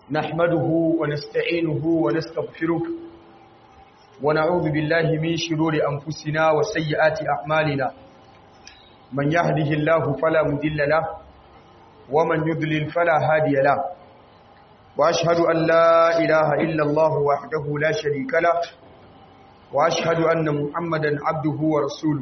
نحمده ونستعينه ونستغفره ونعوذ بالله من شرور أنفسنا وسيئات أعمالنا من يهده الله فلا مضل له ومن يضلل فلا هادي له وأشهد أن لا إله إلا الله وحده لا شريك له وأشهد أن محمدا عبده ورسوله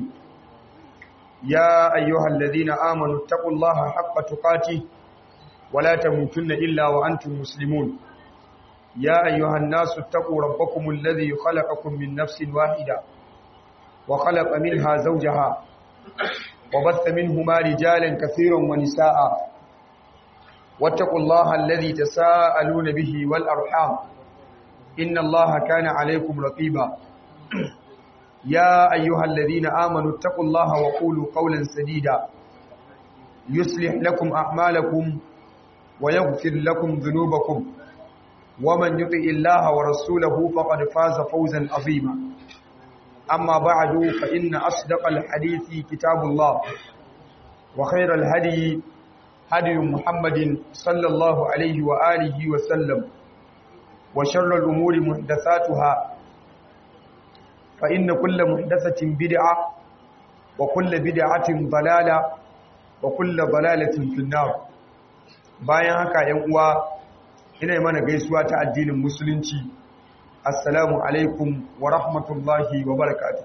يا أيها الذين آمنوا اتقوا الله حق تقاته ولا تموتن إلا وأنتم مسلمون يا أيها الناس اتقوا ربكم الذي خلقكم من نفس واحدة وخلق منها زوجها وبث منهما رجالا كثيرا ونساء واتقوا الله الذي تساءلون به والأرحام إن الله كان عليكم رقيبا يا أيها الذين آمنوا اتقوا الله وقولوا قولا سديدا يصلح لكم أعمالكم ويغفر لكم ذنوبكم ومن يطع الله ورسوله فقد فاز فوزا عظيما أما بعد فإن أصدق الحديث كتاب الله وخير الهدي هدي محمد صلى الله عليه وآله وسلم وشر الأمور محدثاتها فإن كل محدثة بدعة وكل بدعة ضلالة وكل ضلالة في النار bayan haka ‘yan uwa ina mana gaisuwa ta addinin musulunci assalamu alaikum wa rahmatullahi wa barakatu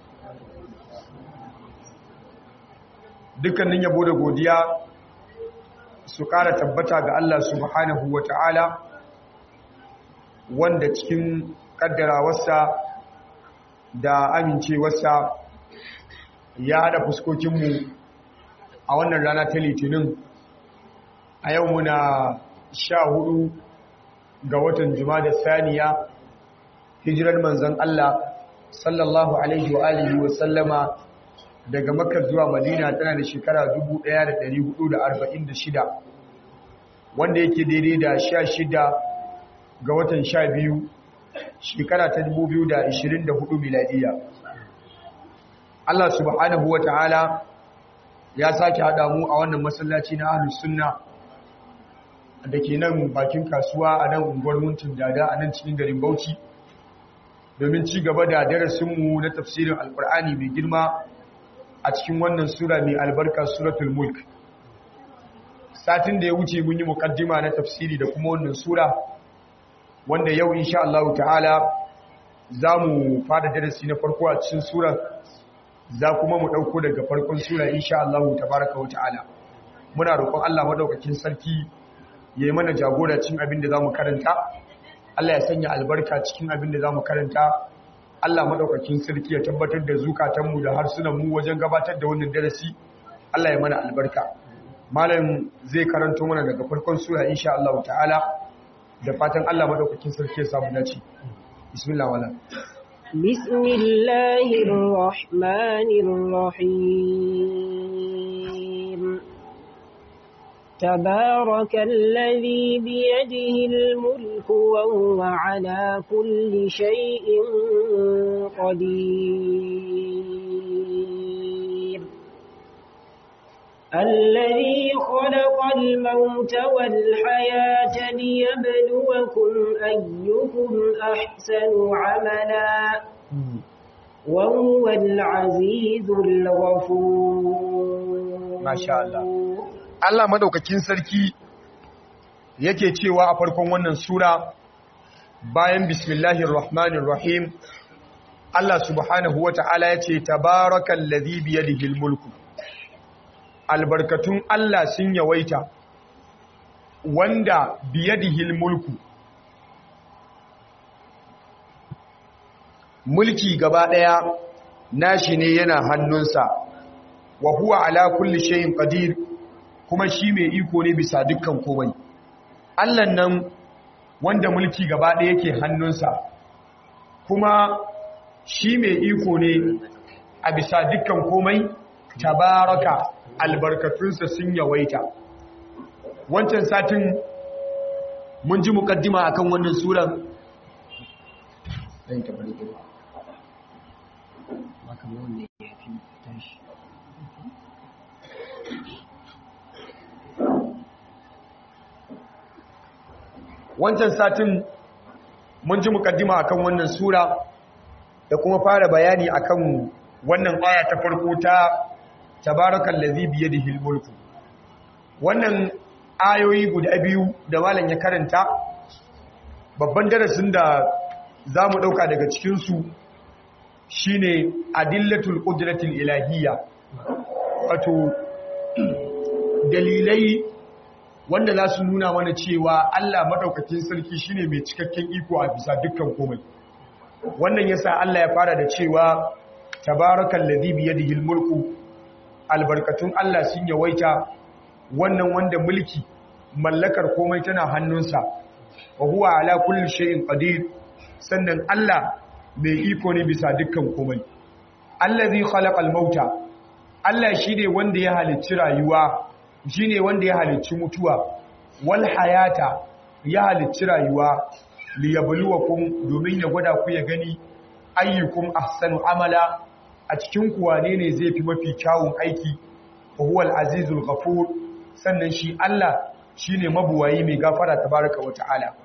dukkanin yabo da godiya su ƙara tabbata ga Allah subhanahu wa ta'ala wanda cikin ƙaddarawarsa da amincewarsa ya haɗa fuskokinmu a wannan rana ta litinin a yau muna sha hudu ga watan da saniya hijirar manzan Allah sallallahu alaihi wa alihi wa sallama daga makka zuwa madina tana da shekara 1446 wanda yake daidai da sha shida ga watan sha biyu shekara ta 2024 miladiya Allah subhanahu wa ta'ala ya sake haɗa mu a wannan masallaci na ahlus sunna da ke nan bakin kasuwa a nan unguwar muntun dada a nan cikin garin bauchi domin ci gaba da darasinmu na tafsirin alkur'ani mai girma a cikin wannan sura mai albarka suratul mulk satin da ya wuce mun yi mukaddima na tafsiri da kuma wannan sura wanda yau insha Allah ta'ala za mu fara darasi na farko a cikin sura za kuma mu ɗauko daga farkon sura insha Allah tabaraka wa ta'ala muna roƙon Allah madaukakin sarki ya yi mana jagora cikin abin da za mu karanta Allah ya sanya albarka cikin abin da za mu karanta Allah maɗaukakin sarki ya tabbatar da zukatanmu da harsunanmu wajen gabatar da wannan darasi Allah ya mana albarka malam zai karanto mana daga farkon sura insha Allah ta'ala da fatan Allah maɗaukakin sarki ya samu dace bismillah wala bismillahir rahmanir rahim تبارك الذي بيده الملك وهو على كل شيء قدير الذي خلق الموت والحياة ليبلوكم أيكم أحسن عملا وهو العزيز الغفور ما شاء الله Allah madaukakin sarki yake cewa a farkon wannan sura bayan bismillahir rahmanir rahim Allah subhanahu wata'ala yace tabarakal ladhi bi yadihi mulku albarkatun Allah sun yawaita wanda bi yadihi mulku mulki gaba daya nashi ne yana hannunsa wa huwa ala kulli shay'in qadir kuma shi mai iko ne bisa dukkan komai Allah nan wanda mulki gaba ɗaya yake hannunsa kuma shi mai iko ne a bisa dukkan komai tabaraka albarkatunsa sun yawaita wancan satin mun ji mukaddima akan wannan suran ɗan tabbali wancan satin mun ji mukaddima akan wannan sura da kuma fara bayani akan wannan aya ta farko ta tabarakal ladhi bi yadihi al-mulku wannan ayoyi guda biyu da malam ya karanta babban darasin da zamu dauka daga cikin su shine adillatul qudratil ilahiyya wato dalilai wanda za su nuna mana cewa Allah madaukakin sarki shine mai cikakken iko a bisa dukkan komai wannan yasa Allah ya fara da cewa tabarakal ladhi bi yadihi mulku albarkatun Allah sun yawaita wannan wanda mulki mallakar komai tana hannunsa wa huwa ala kulli shay'in qadir sannan Allah mai iko ne bisa dukkan komai allazi khalaqal mauta Allah shine wanda ya halicci rayuwa shine wanda ya halicci mutuwa wal hayata ya halicci rayuwa liyabluwakum domin ya gwada ku ya gani ayyukum ahsanu amala a cikin ku wane ne zai fi mafi kyawun aiki wa huwal azizul ghafur sannan shi Allah shine mabuwayi mai gafara tabaraka wa ta'ala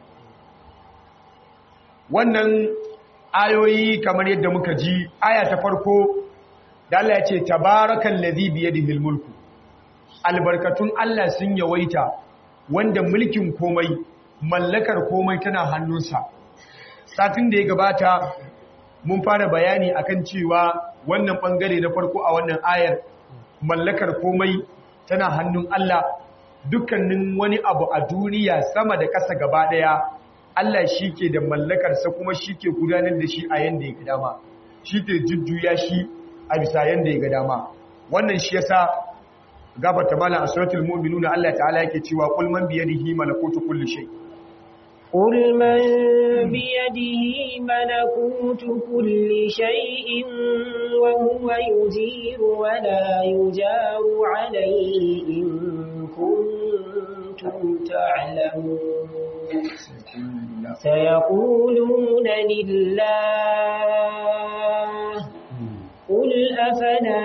wannan ayoyi kamar yadda muka ji aya ta farko da Allah ya ce tabarakal ladhi bi yadihi mulku albarkatun Allah sun yawaita wanda mulkin komai mallakar komai tana hannunsa satin da ya gabata mun fara bayani akan cewa wannan bangare na farko a wannan ayar mallakar komai tana hannun Allah dukkanin wani abu a duniya sama da ƙasa gaba ɗaya Allah shi ke da mallakarsa kuma shi ke gudanar da shi a yanda ya ga dama shi ke jujjuya shi a bisa yanda ya ga dama wannan shi yasa gabata mala a suratul mu'minun Allah ta'ala yake cewa qul man bi yadihi malakutu kulli shay قل من بيده ملكوت كل شيء وهو يجير ولا يجار عليه إن كنتم تعلمون سيقولون لله قل أفلا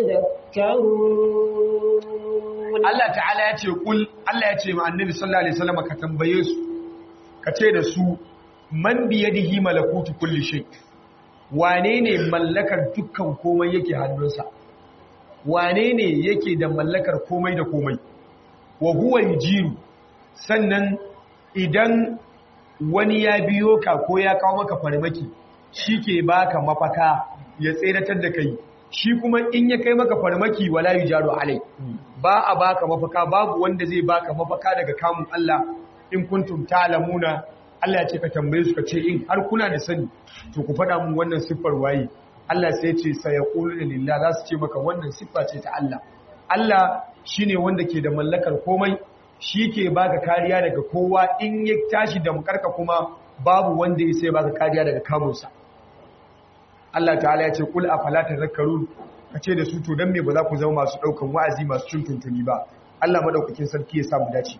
تذكرون Allah ta'ala ya ce kul Allah ya ce ma annabi sallallahu alaihi wasallam ka tambaye su ka ce da su man biyadihi malakutu kulli shay wane ne mallakar dukkan komai yake hannunsa wane ne yake da mallakar komai da komai wa huwa yujiru sannan idan wani ya biyo ka ko ya kawo maka farmaki shike baka mafaka ya tseratar da kai shi kuma in ya kai maka farmaki wala yujaru alai ba a baka mafaka babu wanda zai baka mafaka daga kamun Allah in kuntum ta'lamuna Allah ya ce ka tambaye su ka ce in har kuna da sani to ku faɗa mun wannan siffar waye Allah sai ya ce sayaquluna lillah za su ce maka wannan siffa ce ta Allah Allah shine wanda ke da mallakar komai shi ke baka kariya daga kowa in ya tashi da mukarka kuma babu wanda ya sai baka kariya daga kamunsa Allah ta'ala ya ce kul afala tadhakkarun kace da su to dan me ba za ku zama masu daukan wa'azi masu cin tuntuni ba Allah madaukakin sarki ya samu dace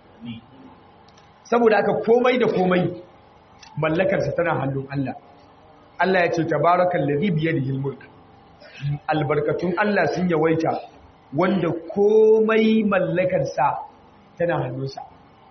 saboda haka komai da komai mallakarsa tana hannun Allah Allah ya ce tabarakal ladhi bi yadihi mulk albarkatun Allah sun yawaita wanda komai mallakarsa tana hannunsa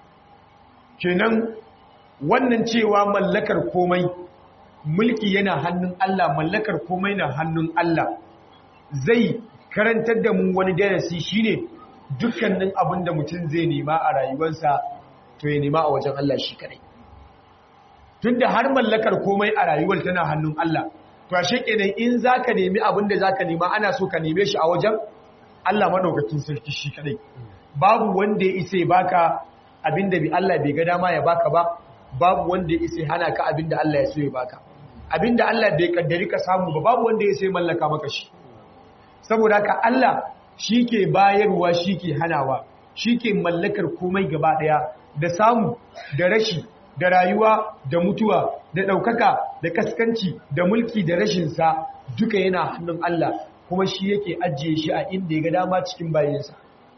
kenan wannan cewa mallakar komai mulki yana hannun Allah mallakar komai na hannun Allah zai karantar da mu wani darasi shine dukkanin abin da mutum zai nema a rayuwarsa to ya nema a wajen Allah shi kadai tunda har mallakar komai a rayuwar tana hannun Allah to ashe kenan in zaka nemi abin da zaka nema ana so ka neme shi a wajen Allah madaukakin sarki shi kadai babu wanda ya isa baka abinda bi Allah bai ga dama ya baka ba babu wanda ya isa hana ka abinda Allah ya so ya baka abinda Allah bai kaddari ka samu ba babu wanda ya isa mallaka maka shi saboda haka Allah shike bayarwa shike hanawa shike mallakar komai gaba daya da samu da rashi da rayuwa da mutuwa da ɗaukaka da kaskanci da mulki da rashinsa duka yana hannun Allah kuma shi yake ajiye shi a inda ya ga dama cikin bayansa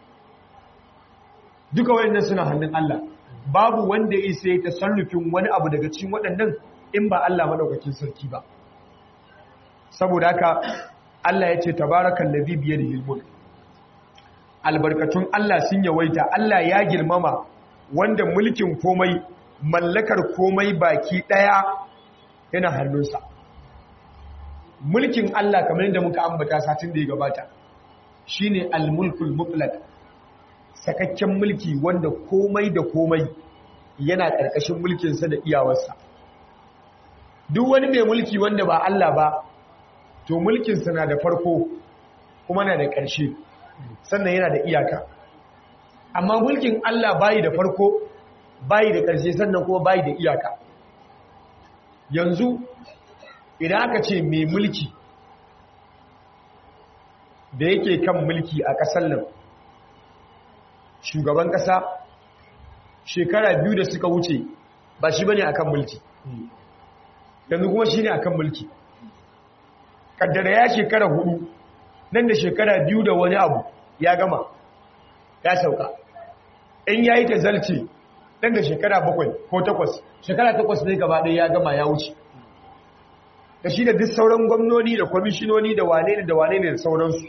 duka wayannan suna hannun Allah babu wanda ya isa ya tasarrufin wani abu daga cikin waɗannan in ba Allah madaukakin sarki ba saboda haka Allah ya ce tabarakal ladhi bi yadihi mulk albarkatun Allah sun yawaita Allah ya girmama wanda mulkin komai mallakar komai baki daya yana hannunsa mulkin Allah kamar yadda muka ambata satin da ya gabata shine al-mulkul mutlaq sakakken mulki wanda komai da komai yana karkashin mulkinsa da iyawarsa duk wani mai mulki wanda ba Allah ba to mulkinsa na da farko kuma na da ƙarshe sannan yana da iyaka amma mulkin Allah bayi da farko bayi da ƙarshe sannan kuma bayi da iyaka yanzu idan aka ce mai mulki da yake kan mulki a ƙasar nan shugaban ƙasa shekara biyu da suka wuce ba shi bane akan mulki yanzu kuma shi ne akan mulki kaddara ya shekara hudu nan da shekara biyu da wani abu ya gama ya sauka in ya yi ta zalce nan da shekara bakwai ko takwas shekara takwas ne gaba ɗaya ya gama ya wuce da shi da duk sauran gwamnoni da kwamishinoni da wane ne da wane ne da sauransu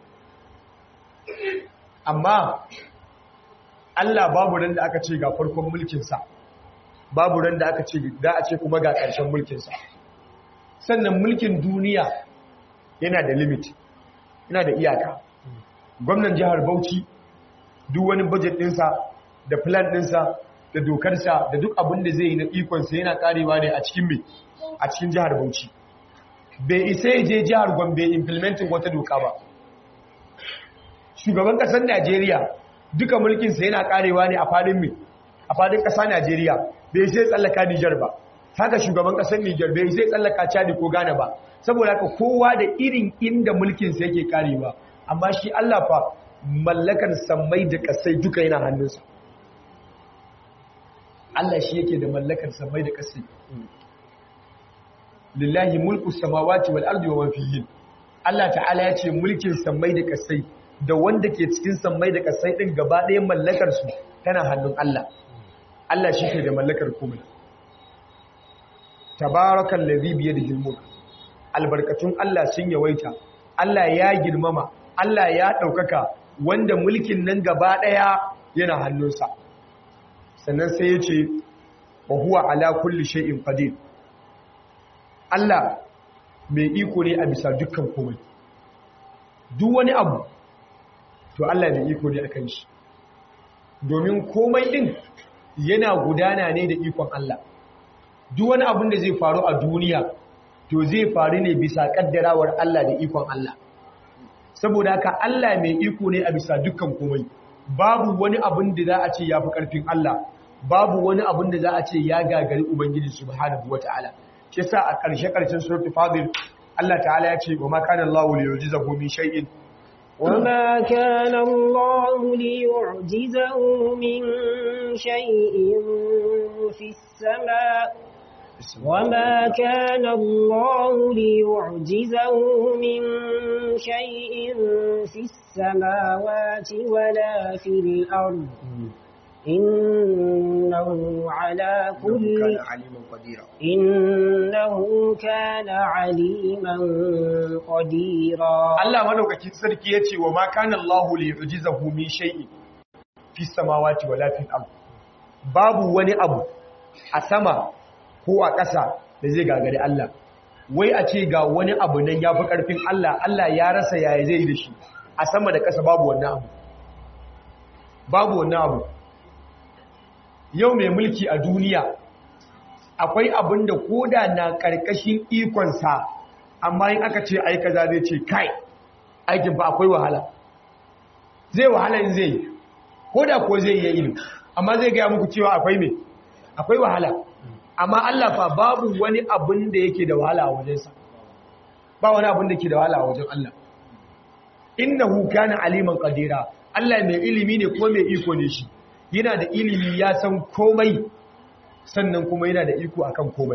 amma Allah babu ran da aka ce ga farkon mulkinsa babu ran da aka ce da a ce kuma ga ƙarshen mulkinsa sannan mulkin duniya yana da limit yana da iyaka gwamnan jihar Bauchi duk wani budget ɗinsa da plan ɗinsa da dokarsa da duk abin da zai yi na ikonsa yana karewa ne a cikin mai a cikin jihar Bauchi bai isa ya je jihar Gombe implementing wata doka ba shugaban ƙasar Najeriya duka mulkinsa yana karewa ne a fadin mai a fadin ƙasa Najeriya bai sai tsallaka Nijar ba haka shugaban ƙasar Nijar bai sai tsallaka Chad ko Ghana ba saboda haka kowa da irin inda mulkinsa yake karewa amma shi Allah fa mallakar sammai da kasai duka yana hannunsa Allah shi yake da mallakar sammai da kasai lillahi mulku samawati wal ardi wa man fihin Allah ta'ala ya ce mulkin sammai da kasai da wanda ke cikin sammai da kasai din gaba ɗaya mallakar su tana hannun Allah Allah shi ke da mallakar komai tabarakal ladhi bi yadihi mulk albarkatun Allah sun yawaita Allah ya girmama Allah ya ɗaukaka wanda mulkin nan gaba ɗaya yana hannunsa sannan sai ya ce wa huwa ala kulli shay'in qadir Allah mai iko ne a bisa dukkan komai duk wani abu to Allah mai iko ne akan shi domin komai din yana gudana ne da ikon Allah duk wani abun da zai faru a duniya to zai faru ne bisa kaddarawar Allah da ikon Allah saboda haka Allah mai iko ne a bisa dukkan komai babu wani abin da za a ce ya fi ƙarfin Allah babu wani abin da za a ce ya gagari Ubangiji subhanahu wa ta'ala shi sa a ƙarshe ƙarshen suratul fadil Allah ta'ala ya ce wa ma kana Allahu li yu'jizahu min shay'in وما كان الله ليعجزه من شيء في السماء وما كان الله ليعجزه من شيء في السماوات ولا في الأرض إنه على كل إنه كان عليما قديرا Allah madaukakin sarki yace wa ma kana Allahu li yu'jizahu min shay'in fi samawati wala fil ard babu wani abu a sama ko a ƙasa da zai gagari Allah wai a ce ga wani abu nan ya fi ƙarfin Allah Allah ya rasa yaya zai yi da shi a sama da ƙasa babu wannan abu babu wannan abu yau mai mulki a duniya akwai abin da koda na ƙarƙashin ikonsa amma in aka ce aika za zai ce kai aikin fa akwai wahala zai wahala in zai yi koda ko zai yi ilimi amma zai gaya muku cewa akwai me akwai wahala amma Allah fa babu wani abin da yake da wahala a wajensa ba wani abin da ke da wahala a wajen Allah innahu kana aliman qadira Allah mai ilimi ne kuma mai iko ne shi yana da ilimi ya san komai sannan kuma yana da iko akan komai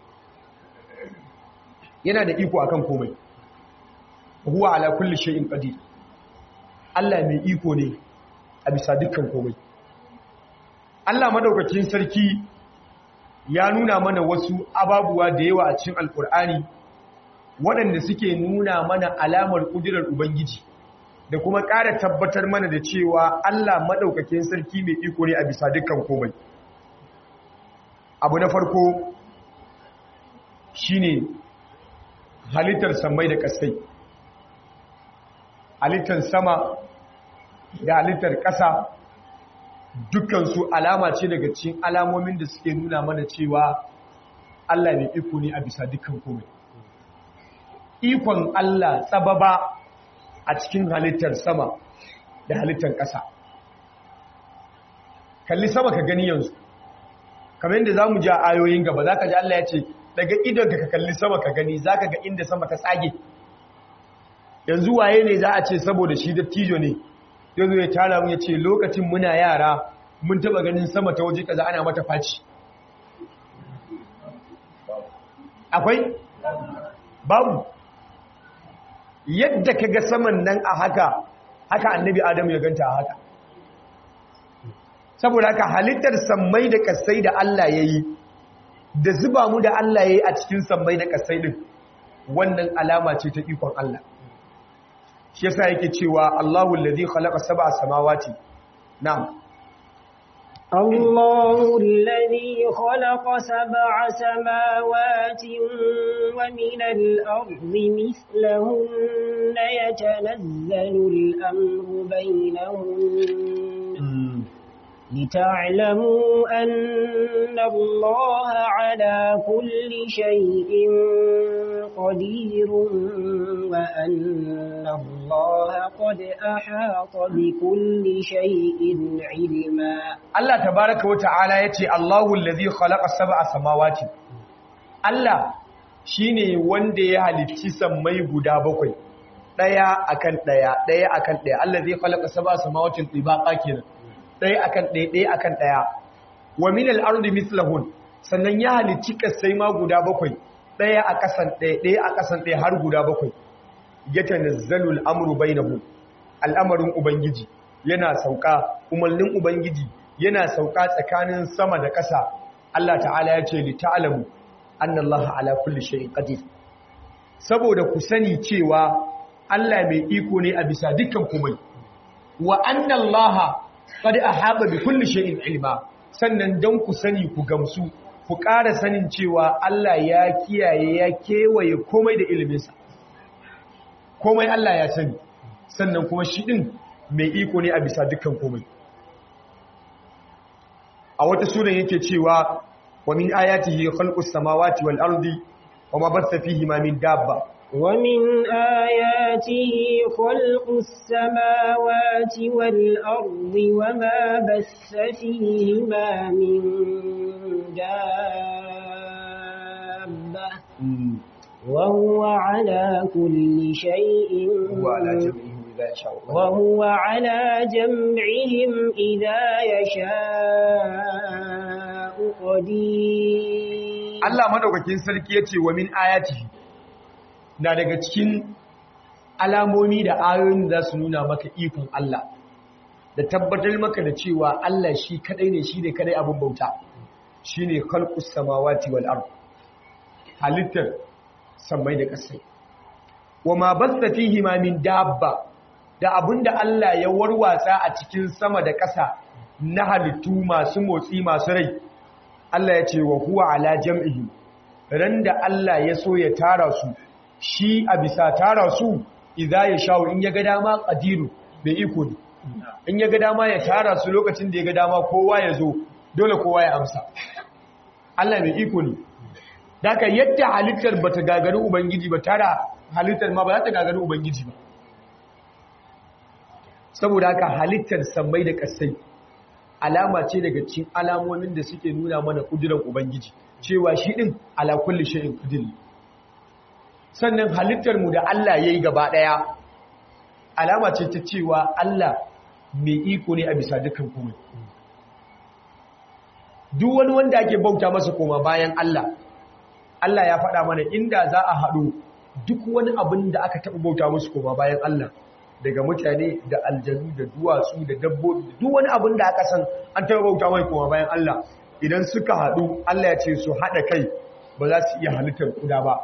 yana da iko akan komai huwa ala kulli shay'in qadir Allah mai iko ne a bisa dukkan komai Allah madaukakin sarki ya nuna mana wasu ababuwa da yawa a cikin alkur'ani waɗanda suke nuna mana alamar ƙudurar ubangiji da kuma ƙara tabbatar mana da cewa Allah maɗaukakin sarki mai iko ne a bisa dukkan komai abu na farko shine halittar samai da kasai halittar sama da halittar ƙasa dukansu alama ce daga cikin alamomin da suke nuna mana cewa Allah ne iko ne a bisa dukkan komai ikon Allah tsababa a cikin halittar sama da halittar ƙasa kalli sama ka gani yanzu kamar yadda za mu ji a ayoyin gaba za ka ji Allah ya ce daga idon ka kalli sama ka gani za ka ga inda sama ta tsage yanzu waye ne za a ce saboda shi da tijo ne yanzu ya tara mu ya ce lokacin muna yara mun taba ganin sama ta waje kaza ana mata faci akwai babu yadda ka ga saman nan a haka haka annabi adamu ya ganta a haka saboda haka halittar sammai da kasai da Allah ya yi da zuba mu da Allah ya yi a cikin sammai da kasai din wannan alama ce ta ikon Allah shi yasa yake cewa Allahu allazi khalaqa sab'a samawati na'am الله الذي خلق سبع سماوات ومن الأرض مثلهن يتنزل الأمر بينهن لتعلموا أن الله على كل شيء قدير وأن الله قد أحاط بكل شيء علما Allah tabaraka wa ta'ala yace Allahu allazi khalaqa sab'a samawati Allah shine wanda ya halicci sammai guda bakwai daya akan daya daya akan daya allazi khalaqa sab'a samawati tibaqa kenan daya akan daya daya akan daya wa min al-ardi mithlahun sannan ya halicci kasai ma guda bakwai daya a kasan daya daya a kasan daya har guda bakwai yatanazzalu al-amru bainahum al'amarin ubangiji yana sauka umarnin ubangiji yana sauka tsakanin sama da ƙasa Allah ta'ala ya ce li ta'lamu anna Allah ala kulli shay'in qadir saboda ku sani cewa Allah mai iko ne a bisa dukkan komai wa anna Allah qad ahaba bi kulli shay'in ilma sannan dan ku sani ku gamsu ku ƙara sanin cewa Allah ya kiyaye ya kewaye komai da iliminsa komai Allah ya sani sannan kuma shi din mai iko ne a bisa dukkan komai a wata sunan yake cewa wa min ayatihi khalqus samawati wal ardi wa ma batha fihi ma min dabba ومن آياته خلق السماوات والأرض وما بث فيهما من دابة وهو على كل شيء هو على جمعه إذا يشاء وهو على جمعهم إذا يشاء قدير Allah madaukakin sarki yace wa min ayatihi na daga cikin alamomi da ayoyin da za su nuna maka ikon Allah da tabbatar maka da cewa Allah shi kadai ne shi ne kadai abin bauta shine khalqus samawati wal ard halittar samai da ƙasai wa ma basta fihi ma min dabba da abinda Allah ya warwatsa a cikin sama da ƙasa na halittu masu motsi masu rai Allah ya ce wa huwa ala jam'ihi ran da Allah ya so ya tara su shi a bisa tara su idza ya shawo in ya ga dama qadiru bai iko ne in ya ga dama ya tara su lokacin da ya ga dama kowa ya zo dole kowa ya amsa Allah mai iko ne daga yadda halittar bata gagari ubangiji ba tara halittar ma ba za ta gagari ubangiji ba saboda haka halittar sammai da kasai alama ce daga cikin alamomin da suke nuna mana kudirar ubangiji cewa shi din ala kulli shay'in qadir sannan halittar mu da Allah yayi gaba daya alama ce ta cewa Allah mai iko ne a bisa dukkan komai duk wani wanda ake bauta masa koma bayan Allah Allah ya faɗa mana inda za a haɗu duk wani abin da aka taɓa bauta musu koma bayan Allah daga mutane da aljanu da duwatsu da dabbobi duk wani abin da aka san an taɓa bauta mai koma bayan Allah idan suka haɗu Allah ya ce su haɗa kai ba za su iya halittar kuda ba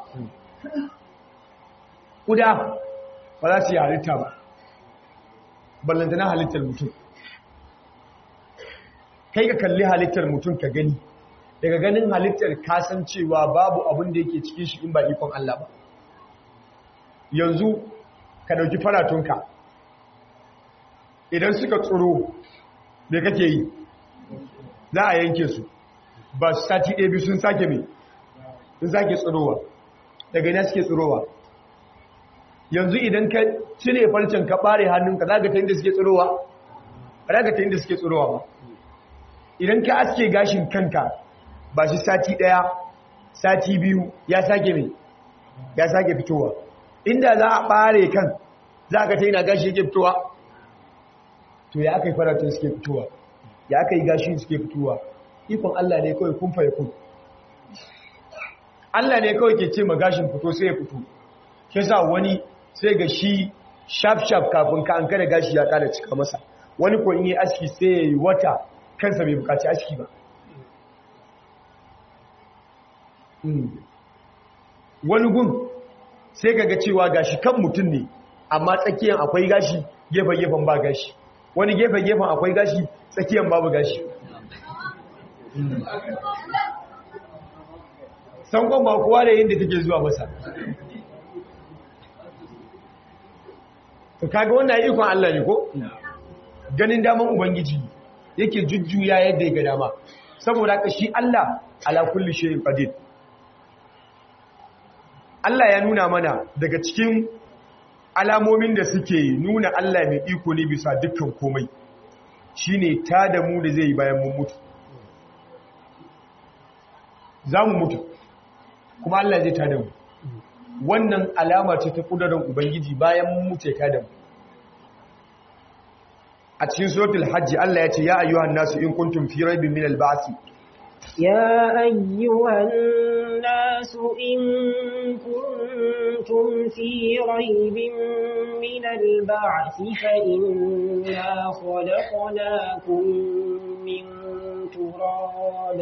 kuda ba za su iya halitta ba ballantana halittar mutum kai ka kalli halittar mutum ka gani daga ganin halittar kasancewa babu abin da yake cikin shi in ba ikon Allah ba yanzu ka dauki faratunka idan suka tsoro me kake yi za a yanke su ba su sati ɗaya biyu sun sake mai sun sake tsirowa daga ina suke tsirowa yanzu idan ka cire farcen ka ɓare hannunka za ka ta inda suke tsirowa ba za ka ta inda suke tsirowa ba idan ka aske gashin kanka ba shi sati ɗaya sati biyu ya sake mai ya sake fitowa inda za a ɓare kan za ka ta ina gashi yake fitowa to ya aka yi faratun suke fitowa ya aka yi gashi suke fitowa ikon Allah ne kawai kun faye kun Allah ne kawai ke ce ma gashin fito sai ya fito shi sa wani sai ga shi shaf shaf kafin ka an kada gashi ya kada cika masa wani ko in yi aski sai ya yi wata kansa bai bukaci aski ba wani gun sai ga cewa gashi kan mutum ne amma tsakiyan akwai gashi gefen-gefen ba gashi wani gefen-gefen akwai gashi tsakiyan babu gashi sankon ba kowa da yin da take zuwa masa to kaga wannan ikon Allah ne ko ganin daman ubangiji yake jujjuya yadda ya ga dama saboda haka shi Allah ala kulli shay'in qadir Allah ya nuna mana daga cikin alamomin da suke nuna Allah mai iko ne bisa dukkan komai shine ta da mu da zai yi bayan mun mutu za mu mutu kuma Allah zai ta da mu wannan alama ce ta kudurin ubangiji bayan mun mutu ya ta da mu a cikin suratul hajji Allah ya ce ya ayyuhan nasu in kuntum fi raibin min al-ba'thi يا أيها الناس إن كنتم في ريب من البعث فإنا خلقناكم من تراب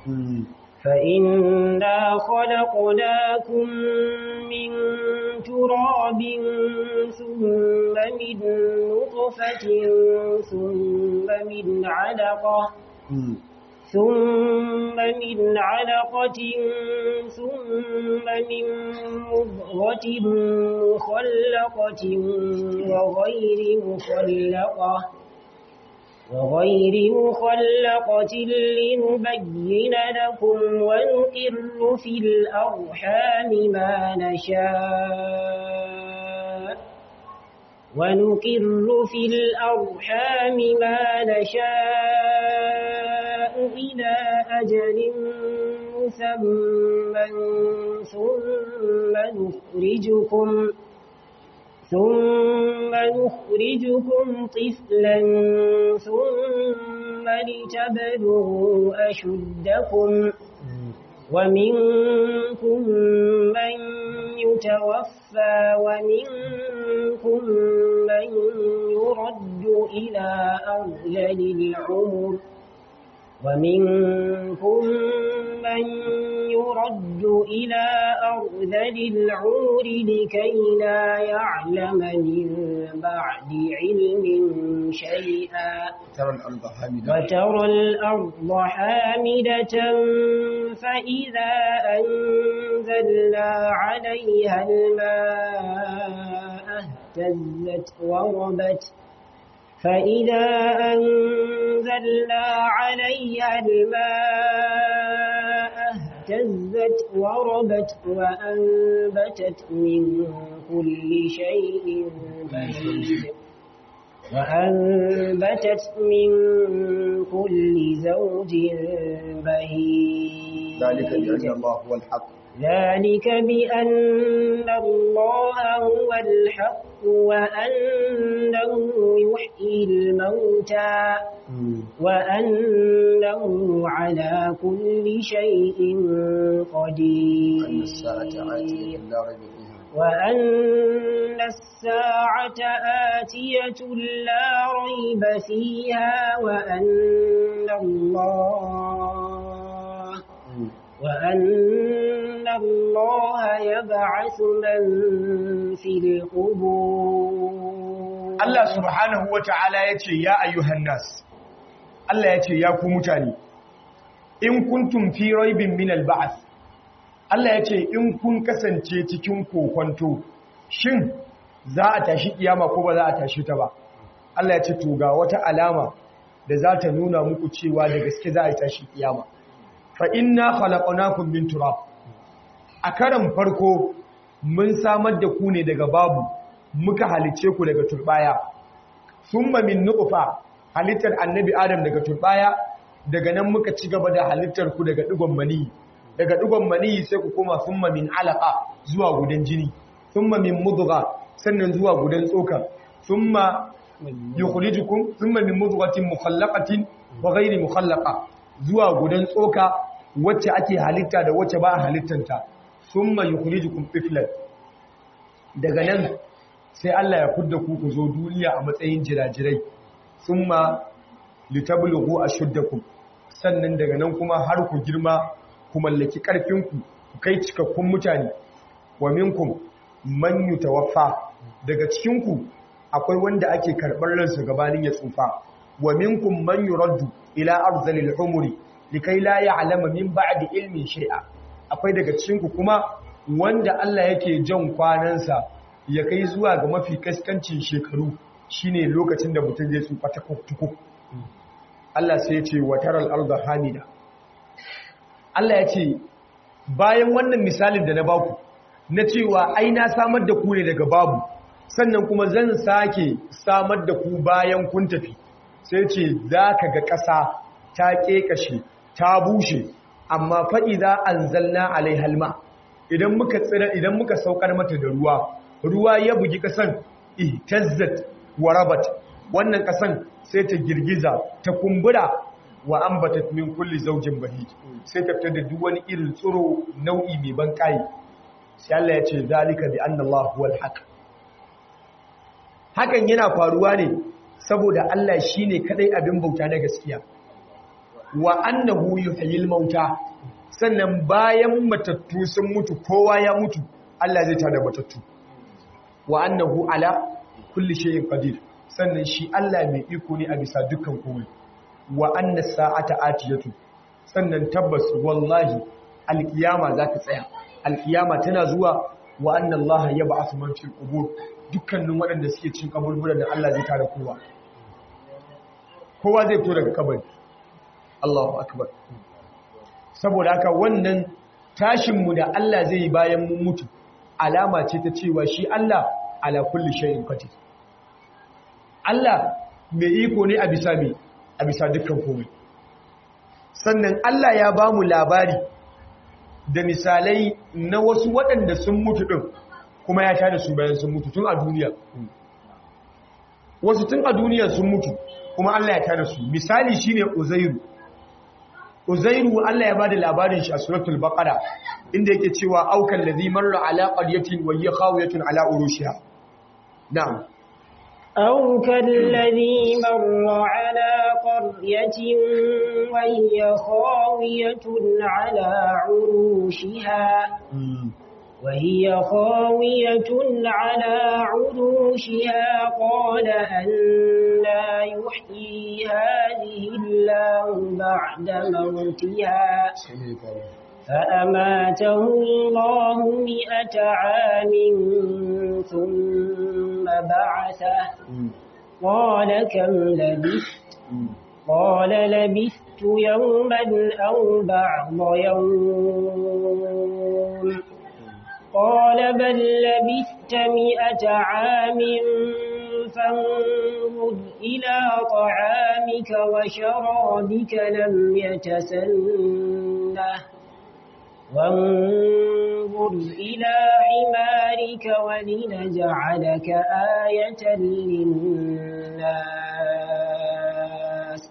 فإنا خلقناكم من تراب ثم من نطفة ثم من علقة ثم من علقة ثم من مضغة مخلقة وغير مخلقة وغير مخلقة لنبين لكم ونقر في الأرحام ما نشاء ونقر في الأرحام ما نشاء إلى أجل مسمى ثم نخرجكم ثم نخرجكم طفلا ثم لتبلغوا أشدكم ومنكم من يتوفى ومنكم من يرد إلى أرذل العمر ومنكم من يرد إلى أرذل العمر لكي لا يعلم من بعد علم شيئا ترى الأرض حامدة وترى الأرض حامدة فإذا أنزلنا عليها الماء اهتزت وربت فإذا أنزلنا عليها الماء اهتزت وربت وأنبتت من كل شيء بهيج وأنبتت من كل زوج بهيج ذلك بأن الله هو الحق ذلك بأن الله هو الحق وأنه يحيي الموتى وأنه على كل شيء قدير أن الساعة آتية لا ريب فيها وأن الساعة آتية لا ريب فيها وأن الله وأن الله يبعث من في القبور Allah subhanahu wa ta'ala ya ce, Ya ayyuhan nas, Allah ya ce, Ya ku mutane, in kuntum fi raibin min al-ba'th Allah ya ce in kun kasance cikin kokonto shin za a tashi kiyama ko ba za a tashi ta ba Allah ya ce to ga wata alama da za ta nuna muku cewa da gaske za a tashi kiyama fa inna khalaqnakum min turab a karan farko mun samar da ku ne daga babu muka halice ku daga turbaya thumma min nutfa halittar annabi adam daga turbaya daga nan muka ci gaba da halittar ku daga digon mani daga digon mani sai ku koma thumma min alaqa zuwa gudan jini thumma min mudgha sannan zuwa gudan tsoka thumma yukhrijukum thumma min mudghatin mukhallaqatin wa ghayri mukhallaqa zuwa gudan tsoka wacce ake halitta da wacce ba a halittanta thumma yukhrijukum tiflan daga nan sai Allah ya fudda ku ku zo duniya a matsayin jirajirai thumma litablughu ashuddakum sannan daga nan kuma har ku girma ku mallaki karfinku ku kai cikakkun mutane wa minkum man yutawaffa daga cikin ku akwai wanda ake karɓar ransa gabanin ya tsufa wa minkum man yuraddu ila arzalil umri likai la ya'lama min ba'di ilmin shay'a akwai daga cikin ku kuma wanda Allah yake jan kwanansa ya kai zuwa ga mafi kaskancin shekaru shine lokacin da mutum zai tsufa ta kuku Allah sai ya ce wa taral arda hamida Allah ya ce bayan wannan misalin da na baku na cewa ai na samar da ku ne daga babu sannan kuma zan sake samar da ku bayan kun tafi sai ce za ka ga ƙasa ta ƙeƙashe ta bushe amma faɗi za an zalna alai halma idan muka tsira idan muka saukar mata da ruwa ruwa ya bugi ƙasan ihtazzat wa rabat wannan ƙasan sai ta girgiza ta kumbura wa ambatat min kulli zawjin bahij sai ta fitar da duk wani irin tsiro nau'i mai ban kai sai Allah ya ce zalika bi anna Allah huwal haqq hakan yana faruwa ne saboda Allah shine kadai abin bauta na gaskiya wa annahu yuhyil mauta sannan bayan matattu sun mutu kowa ya mutu Allah zai tada matattu wa annahu ala kulli shay'in qadir sannan shi Allah mai iko ne a bisa dukkan komai wa anna sa'ata atiyatu sannan tabbas wallahi alkiyama za ta tsaya alkiyama tana zuwa wa anna Allah yab'athu man fil qubur dukkanin waɗanda suke cin kaburburan da Allah zai tare kowa kowa zai fito daga kabari Allahu akbar saboda haka wannan tashinmu da Allah zai yi bayan mun mutu alama ce ta cewa shi Allah ala kulli shay'in qadir Allah mai iko ne a bisa mai a bisa dukkan komai sannan Allah ya ba mu labari da misalai na wasu waɗanda sun mutu ɗin kuma ya tada su bayan sun mutu tun a duniya wasu tun a duniya sun mutu kuma Allah ya tada su misali shine Uzairu Uzairu Allah ya bada labarin shi a suratul Baqara inda yake cewa aukan ladhi marra ala qaryatin wa hiya khawiyatun ala urushiha na'am أو كالذي مر على قرية وهي خاوية على عروشها وهي خاوية على عروشها قال أنا يحيي هذه الله بعد موتها فأماته الله مئة عام ثم بعثه قال كم لبثت قال لبثت يوما أو بعض يوم قال بل لبثت مئة عام فانظر إلى طعامك وشرابك لم يتسنه وانظر إلى حمارك ولنجعلك آية للناس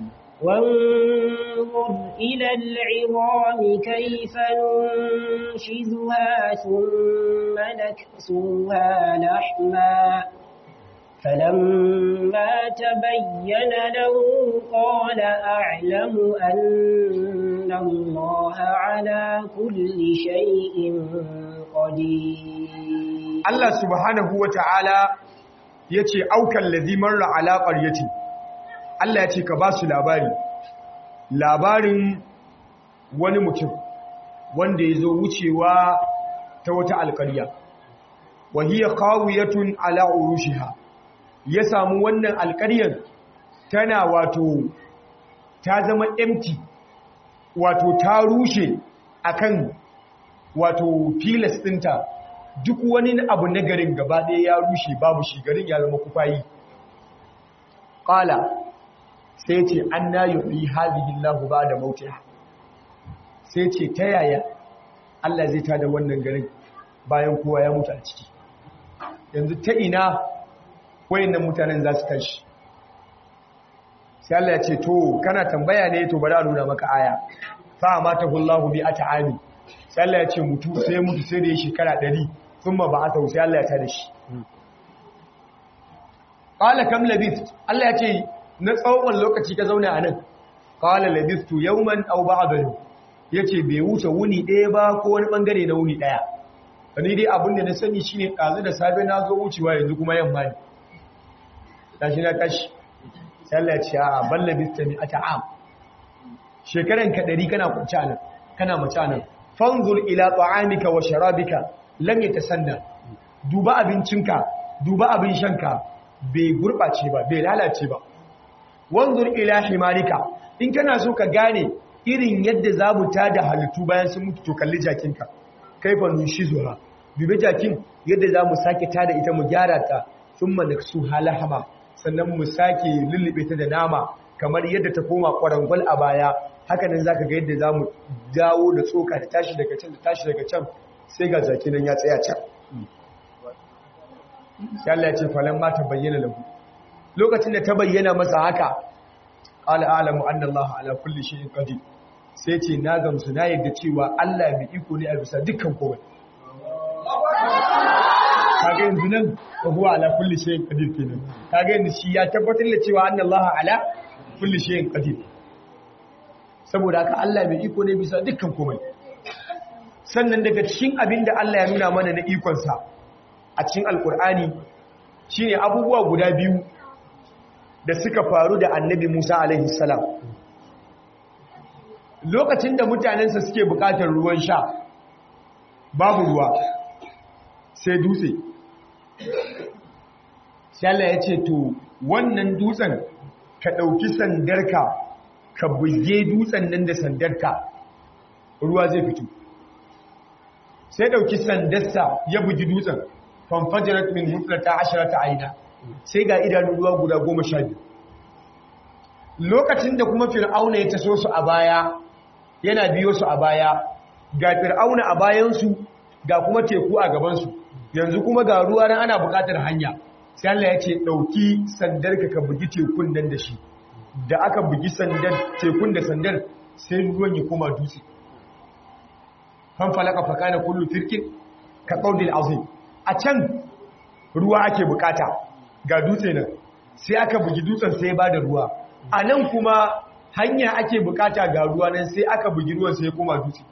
وانظر إلى العظام كيف ننشزها ثم نكسوها لحما فلما تبين له قال أعلم أن الله على كل شيء قدير Allah subhanahu wa ta'ala ya ce aukan lazimar ra'ala ƙaryati Allah ya ce ka ba su labari labarin wani mutum wanda ya zo wucewa ta wata alƙarya wahiyar kawiyatun ala urushiha ya samu wannan alƙaryar tana wato ta zama empty wato ta rushe akan wato filas ɗinta duk wani abu na garin gaba ɗaya ya rushe babu shi garin ya zama kufayi ƙala sai ce an na yi hazihin lahu ba da mautiya sai ce ta yaya Allah zai tada wannan garin bayan kowa ya mutu a ciki yanzu ta ina wayannan mutanen za su tashi sai Allah ya ce to kana tambaya ne to bari a nuna maka aya fa mata hullahu bi at'ami sai Allah ya ce mutu sai mutu sai da ya shekara 100 thumma ba'atha sai Allah ya tada shi qala kam labith Allah ya ce na tsawon lokaci ka zauna anan qala labithtu yawman aw ba'da yawm yace bai wuce wuni ɗaya ba ko wani bangare na wuni ɗaya ni dai abin da na sani shine ɗazu da safe na zo wucewa yanzu kuma yamma ne tashi na tashi sai Allah ya ce a balla bistami ata'am shekaran ka dari kana kunci anan kana mace anan fanzur ila ta'amika wa sharabika lam yatasanna duba abincinka duba abin shanka bai gurbace ba bai lalace ba wanzur ila himarika in kana so ka gane irin yadda zamu tada halittu bayan sun mutu to kalli jakinka kaifa nushizuha dubi jakin yadda zamu sake tada ita mu gyara ta thumma naksu halahama sannan mu sake lullube ta da nama kamar yadda ta koma kwarangwal a baya haka nan zaka ga yadda zamu dawo da tsoka ta tashi daga can da tashi daga can sai ga zaki nan ya tsaya can sai Allah ya ce falan ma ta bayyana lahu lokacin da ta bayyana masa haka qala a'lamu anna Allah ala kulli shay'in qadir sai ce na gamsu na yadda cewa Allah mai iko ne a bisa dukkan komai kaga yanzu nan fa huwa ala kulli shay'in qadir kenan kaga yanzu shi ya tabbatar da cewa anna Allah ala kulli shay'in qadir saboda haka Allah mai iko ne bisa dukkan komai sannan daga cikin abin da Allah ya nuna mana na ikon sa a cikin alkur'ani shine abubuwa guda biyu da suka faru da annabi Musa alaihi salam lokacin da mutanensa suke bukatar ruwan sha babu ruwa sai dutse Allah ya ce to wannan dutsen ka ɗauki sandarka ka buge dutsen nan da sandarka ruwa zai fito sai ɗauki sandarsa ya bugi dutsen fanfajirat min huflata ashirata aina sai ga idanun ruwa guda goma sha biyu lokacin da kuma fir'auna ya taso su a baya yana biyo su a baya ga fir'auna a bayansu ga kuma teku a gabansu yanzu kuma ga ruwa nan ana buƙatar hanya sai Allah ya ce ɗauki sandar ka ka bugi tekun nan da shi da aka bugi sandar tekun da sandar sai ruwan ya koma dutse kan falaka fakana kullu firkin ka qaudil azim a can ruwa ake bukata ga dutse nan sai aka bugi dutsen sai ba da ruwa a nan kuma hanya ake bukata ga ruwa nan sai aka bugi ruwan sai ya koma dutse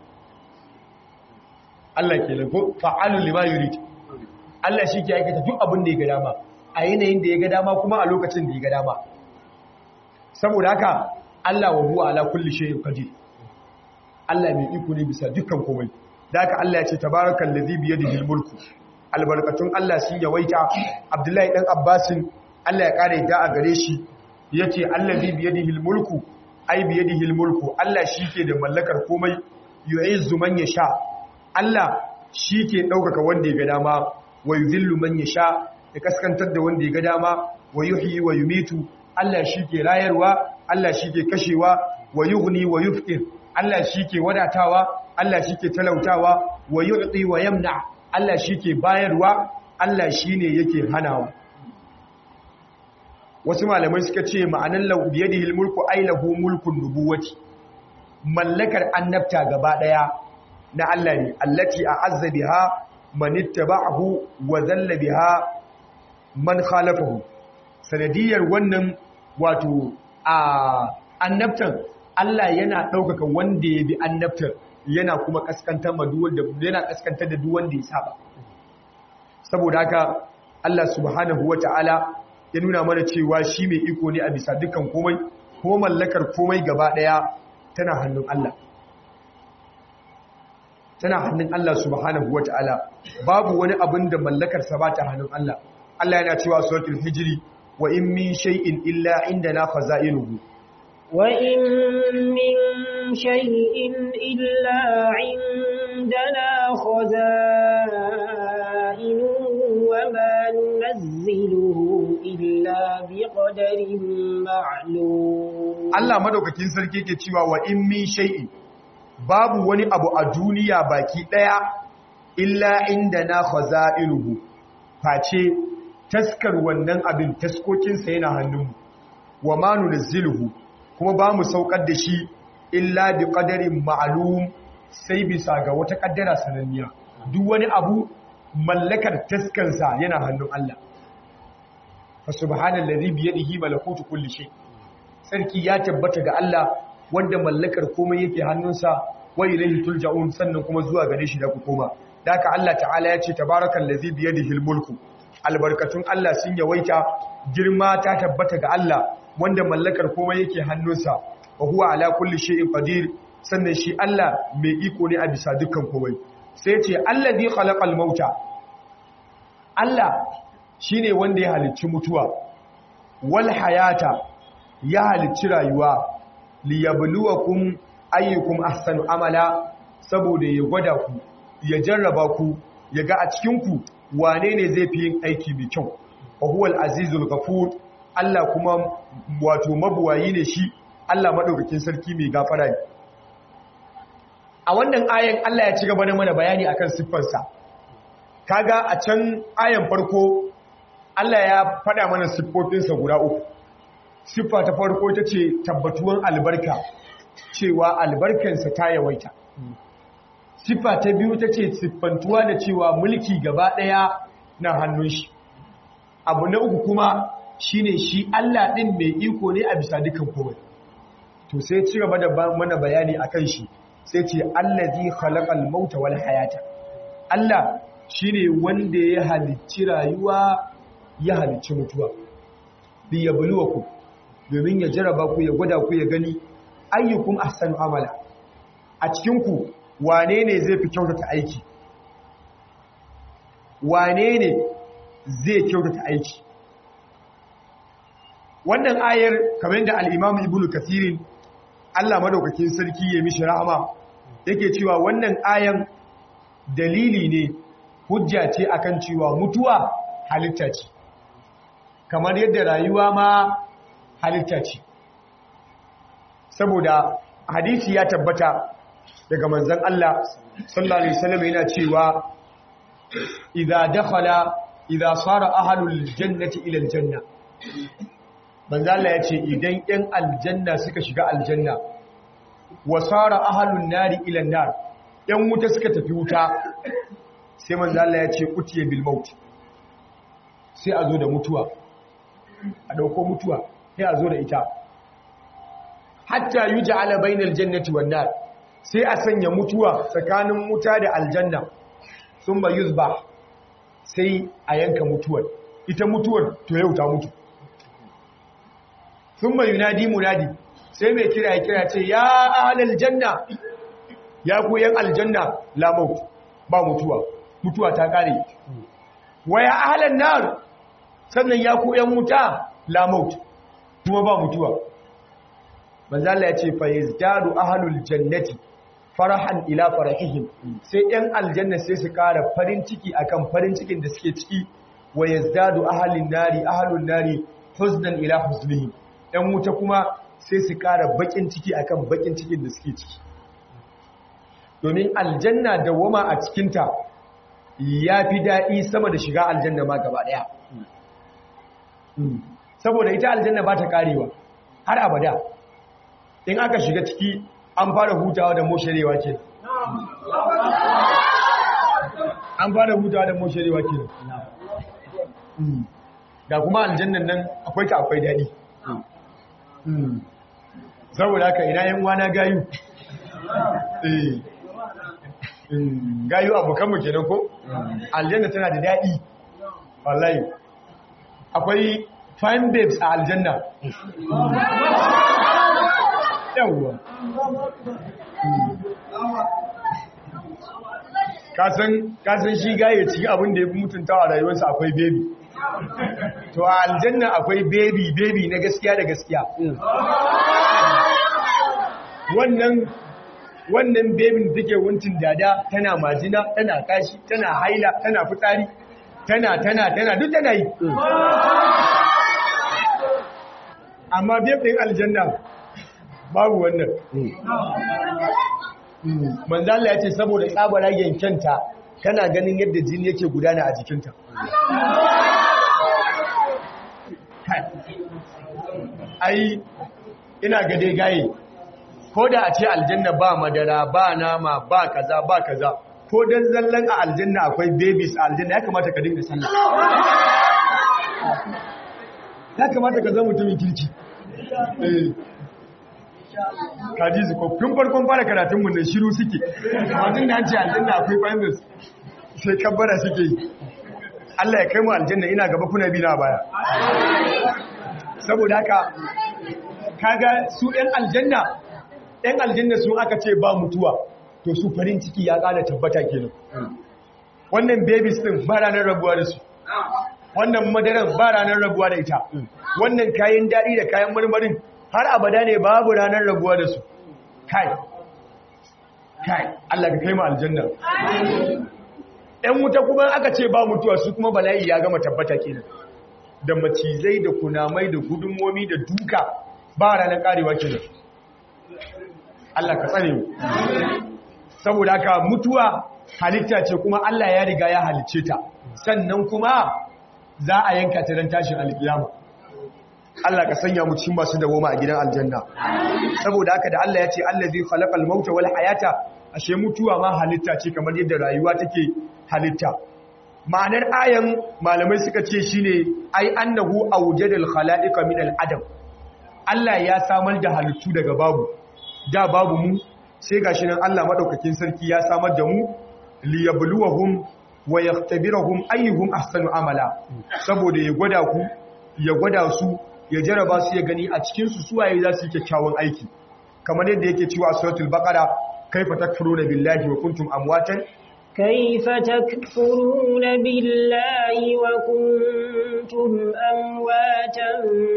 Allah ke lago fa'alul lima yurid Allah shi ke aikata duk abin da ya ga dama a yanayin da ya ga dama kuma a lokacin da ya ga dama saboda haka Allah wa huwa ala kulli shay'in qadir Allah mai iko ne bisa dukkan komai da haka Allah ya ce tabarakal ladhi bi yadihi mulku albarkatun Allah sun yawaita Abdullahi dan Abbasin Allah ya kare da a gare shi yace allazi bi yadihi mulku ai bi yadihi mulku Allah shike da mallakar komai yu'izzu man yasha Allah shike daukaka wanda ya ga dama wa yuzillu man yasha ya kaskantar da wanda ya ga dama wa yuhyi wa yumitu Allah shike rayarwa Allah shike kashewa wa yughni wa yufqir Allah shike wadatawa Allah shike talautawa wa yu'ti wa yamna Allah shike bayarwa Allah shine yake hanawa wasu malamai suka ce ma'anan lau biyadihi mulku ai lahu mulkun nubuwati mallakar annabta gaba daya na Allah ne allati a'azza biha man ittaba'ahu wa dhalla biha man khalafahu sanadiyar wannan wato a annabtan Allah yana daukaka wanda ya bi annabtar yana kuma kaskantar ma duk wanda yana kaskantar da duk wanda ya saba saboda haka Allah subhanahu wataala ya nuna mana cewa shi mai iko ne a bisa dukkan komai ko mallakar komai gaba daya tana hannun Allah tana hannun Allah subhanahu wata'ala babu wani abin da mallakar sa bata hannun Allah Allah yana cewa suratul hijri wa in min shay'in illa indana khaza'inuhu wa in min shay'in illa indana khaza'inuhu wa ma nunazziluhu illa biqadarin ma'lum Allah madaukakin sarki yake cewa wa in min shay'in babu wani abu a duniya baki daya illa inda na khaza'iluhu face taskar wannan abin taskokinsa yana hannunmu wa ma nunzilu kuma ba mu saukar da shi illa bi qadarin ma'lum sai bisa ga wata kaddara sananniya duk wani abu mallakar taskansa yana hannun Allah fa subhanallazi bi yadihi malakutu kulli shay sarki ya tabbata ga Allah wanda mallakar komai yake hannunsa wa ilayhi tulja'un sannan kuma zuwa gare shi da ku koma daka Allah ta'ala ya ce tabarakallazi bi yadihi mulku albarkatun Allah sun yawaita girma ta tabbata ga Allah wanda mallakar komai yake hannunsa wa huwa ala kulli shay'in qadir sannan shi Allah mai iko ne a bisa dukkan komai sai ce allazi khalaqal mauta Allah shine wanda ya halicci mutuwa wal hayata ya halicci rayuwa liyabluwakum ayyukum ahsanu amala saboda ya gwada ku ya jarraba ku ya ga a cikin ku wane ne zai fi yin aiki mai kyau wa huwal azizul ghafur Allah kuma wato mabuwayi ne shi Allah madaukakin sarki mai gafara ne a wannan ayan Allah ya ci gaba da mana bayani akan siffarsa kaga a can ayan farko Allah ya faɗa mana siffofinsa guda uku siffa ta farko ita ce tabbatuwan albarka cewa albarkansa ta yawaita siffa ta biyu ta ce siffantuwa da cewa mulki gaba ɗaya na hannun shi abu na uku kuma shine shi Allah ɗin mai iko ne a bisa dukan komai to sai ci gaba da mana bayani akan shi sai ce allazi khalaqal mauta wal hayata Allah shine wanda ya halicci rayuwa ya halicci mutuwa bi yabluwakum domin ya jaraba ku ya gwada ku ya gani ayyukum ahsanu amala a cikin ku wane ne zai fi kyautata aiki wane ne zai kyautata aiki wannan ayar kamar da al-Imam Ibn Kathir Allah madaukakin sarki ya mishi rahama yake cewa wannan ayan dalili ne hujja ce akan cewa mutuwa halitta ce kamar yadda rayuwa ma halitta ce saboda hadisi ya tabbata daga manzon Allah sallallahu alaihi wasallam yana cewa idza dakhala idza sara ahlul jannati ila aljanna manzon Allah ya ce idan ɗan aljanna suka shiga aljanna wa sara ahlun nari ila nar ɗan wuta suka tafi wuta sai manzon Allah ya ce utiye bil maut sai a zo da mutuwa a dauko mutuwa sai a zo da ita hatta yuj'ala bainal jannati wan nar sai a sanya mutuwa tsakanin wuta da aljanna thumma yuzbah sai a yanka mutuwar ita mutuwar to yau ta mutu thumma yunadi munadi sai mai kira ya kira ce ya ahlal janna ya ku yan aljanna la maut ba mutuwa mutuwa ta kare wa ya ahlan nar sannan ya ku yan wuta la maut kuma ba mutuwa manzo Allah ya ce fa yazdadu ahlul jannati farahan ila farahihim sai yan aljanna sai su kara farin ciki akan farin cikin da suke ciki wa yazdadu ahlun nari ahlun nari huznan ila huznihim yan wuta kuma sai su kara bakin ciki akan bakin cikin da suke ciki domin aljanna dawama a cikinta ya fi daɗi sama da shiga aljanna ma gaba ɗaya saboda ita aljanna ba ta karewa har abada in aka shiga ciki an fara hutawa da mosharewa ke an fara hutawa da mosharewa ke da kuma aljannan nan akwai ta akwai daɗi saboda haka ina yan wana gayu gayu abokanmu kenan ko aljanna tana da daɗi wallahi akwai fine babes a aljanna yawwa kasan shi gaye ciki abin da ya fi mutuntawa a rayuwarsa akwai bebi to a aljanna akwai bebi bebi na gaskiya da gaskiya wannan wannan bebin da take wuncin dada tana majina tana kashi tana haila tana fitsari tana tana tana duk tana yi amma bebin aljanna babu wannan manzala ya ce saboda tsabara yankenta kana ganin yadda jini yake gudana a jikinta ai ina gade gaye ko da a ce aljanna ba madara ba nama ba kaza ba kaza ko dan zallan a aljanna akwai babies a aljanna ya kamata ka dinga sallah ya kamata ka zama mutumin kirki kaji su tun farkon fara karatun mu ne shiru suke amma da an ce aljanna akwai finals sai kabbara suke yi Allah ya kai mu aljanna ina gaba kuna bi na baya saboda haka kaga su ɗan aljanna ɗan aljanna sun aka ce ba mutuwa to su farin ciki ya ƙara tabbata kenan wannan babies din ba ranar rabuwa da su wannan madaran ba ranar rabuwa da ita wannan kayan daɗi da kayan marmarin har abada ne babu ranar rabuwa da su kai kai Allah ka kai mu aljanna ɗan wuta kuma aka ce ba mutuwa su kuma bala'i ya gama tabbata kenan da macizai da kunamai da gudunmomi da duka ba ranar karewa kenan Allah ka tsare mu saboda haka mutuwa halitta ce kuma Allah ya riga ya halicce ta sannan kuma za a yanka ta don tashin alkiyama Allah ka sanya mu cikin masu dawoma a gidan aljanna saboda haka da Allah ya ce allazi khalaqal mauta wal hayata ashe mutuwa ma halitta ce kamar yadda rayuwa take halitta ma'anar ayan malamai suka ce shine ai annahu awjadal khalaiqa min al adam Allah ya samar da halittu daga babu da babu mu sai gashi nan Allah madaukakin sarki ya samar da mu liyabluwahum wa yaktabirahum ayyuhum ahsanu amala saboda ya gwada ku ya gwada su ya jaraba su ya gani a cikin su suwaye za su yi kyakkyawan aiki kamar yadda yake cewa suratul baqara kaifa takfuruna billahi wa kuntum amwatan كيف تكفرون بالله وكنتم أمواتا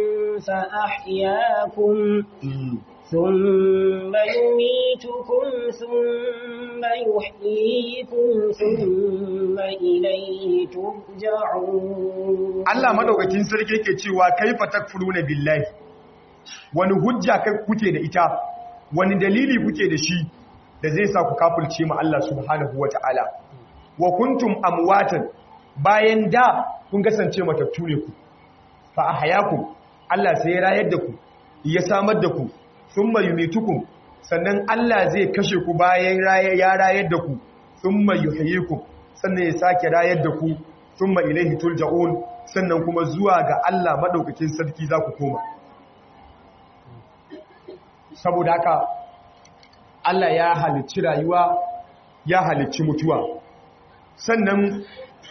فأحياكم ثم يميتكم ثم يحييكم ثم إليه ترجعون Allah madaukakin sarki yake cewa kaifa takfuruna billahi wani hujja kai kuke da ita wani dalili kuke da shi da zai sa ku kafulce mu Allah subhanahu wataala wa kuntum amwatan bayan da kun kasance matattu ne ku fa ahyakum Allah sai ya rayar da ku ya samar da ku thumma yumitukum sannan Allah zai kashe ku bayan ya rayar da ku thumma yuhyikum sannan ya sake rayar da ku thumma ilayhi turja'un sannan kuma zuwa ga Allah madaukakin sarki za ku koma saboda haka Allah ya halicci rayuwa ya halicci mutuwa sannan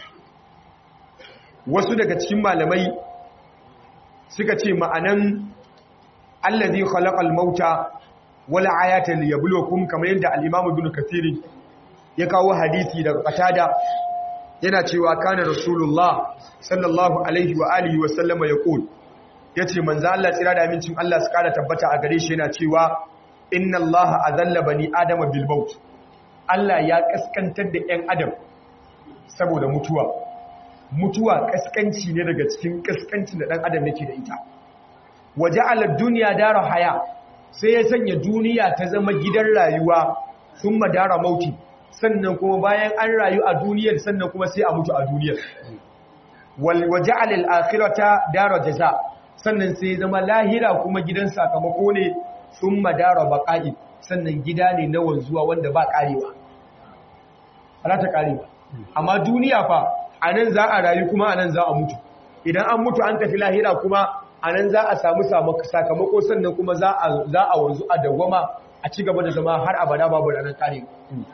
wasu daga cikin malamai suka ce ma'anan allazi khalaqal mauta wal ayata liyabluwakum kamar yadda al-imam ibn kathir ya kawo hadisi daga qatada yana cewa kana rasulullah sallallahu alaihi wa alihi wa sallama yaqul yace manzo Allah tsira da amincin Allah su kara tabbata a gare shi yana cewa inna allaha azalla bani adama bil maut Allah ya kaskantar da ƴan adam saboda mutuwa mutuwa kaskanci ne daga cikin kaskancin da ɗan adam yake da ita waje alar duniya dara haya sai ya sanya duniya ta zama gidan rayuwa sun madara mauti sannan kuma bayan an rayu a duniyar sannan kuma sai a mutu a duniyar waje alal akhirata dara jaza sannan sai zama lahira kuma gidan sakamako ne sun madara baƙa'i sannan gida ne na wanzuwa wanda ba ƙarewa ba ta ƙarewa amma duniya fa a nan za a rayu kuma a nan za a mutu idan an mutu an tafi lahira kuma a nan za a samu sakamako sannan kuma za a wanzu a dawwama a ci gaba da zama har abada babu ranar kare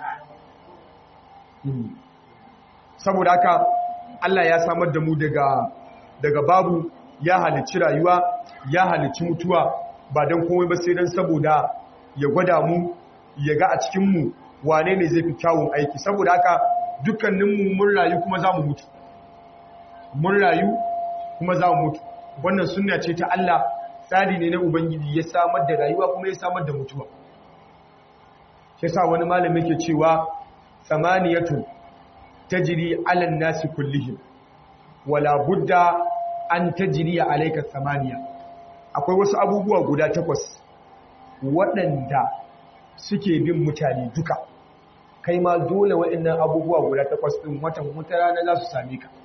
saboda haka Allah ya samar da mu daga daga babu ya halicci rayuwa ya halicci mutuwa ba don komai ba sai don saboda ya gwada mu ya ga a cikinmu wane ne zai fi kyawun aiki saboda haka dukkaninmu mun rayu kuma za mu mutu mun rayu kuma za mu mutu wannan sunna ce ta Allah tsari ne na ubangiji ya samar da rayuwa kuma ya samar da mutuwa shi sa wani malami yake cewa samaniyatu tajri ala nasi kullihim wala budda an tajri alayka samaniya akwai wasu abubuwa guda takwas waɗanda suke bin mutane duka kai ma dole waɗannan abubuwa guda takwas ɗin watan wata rana za su same ka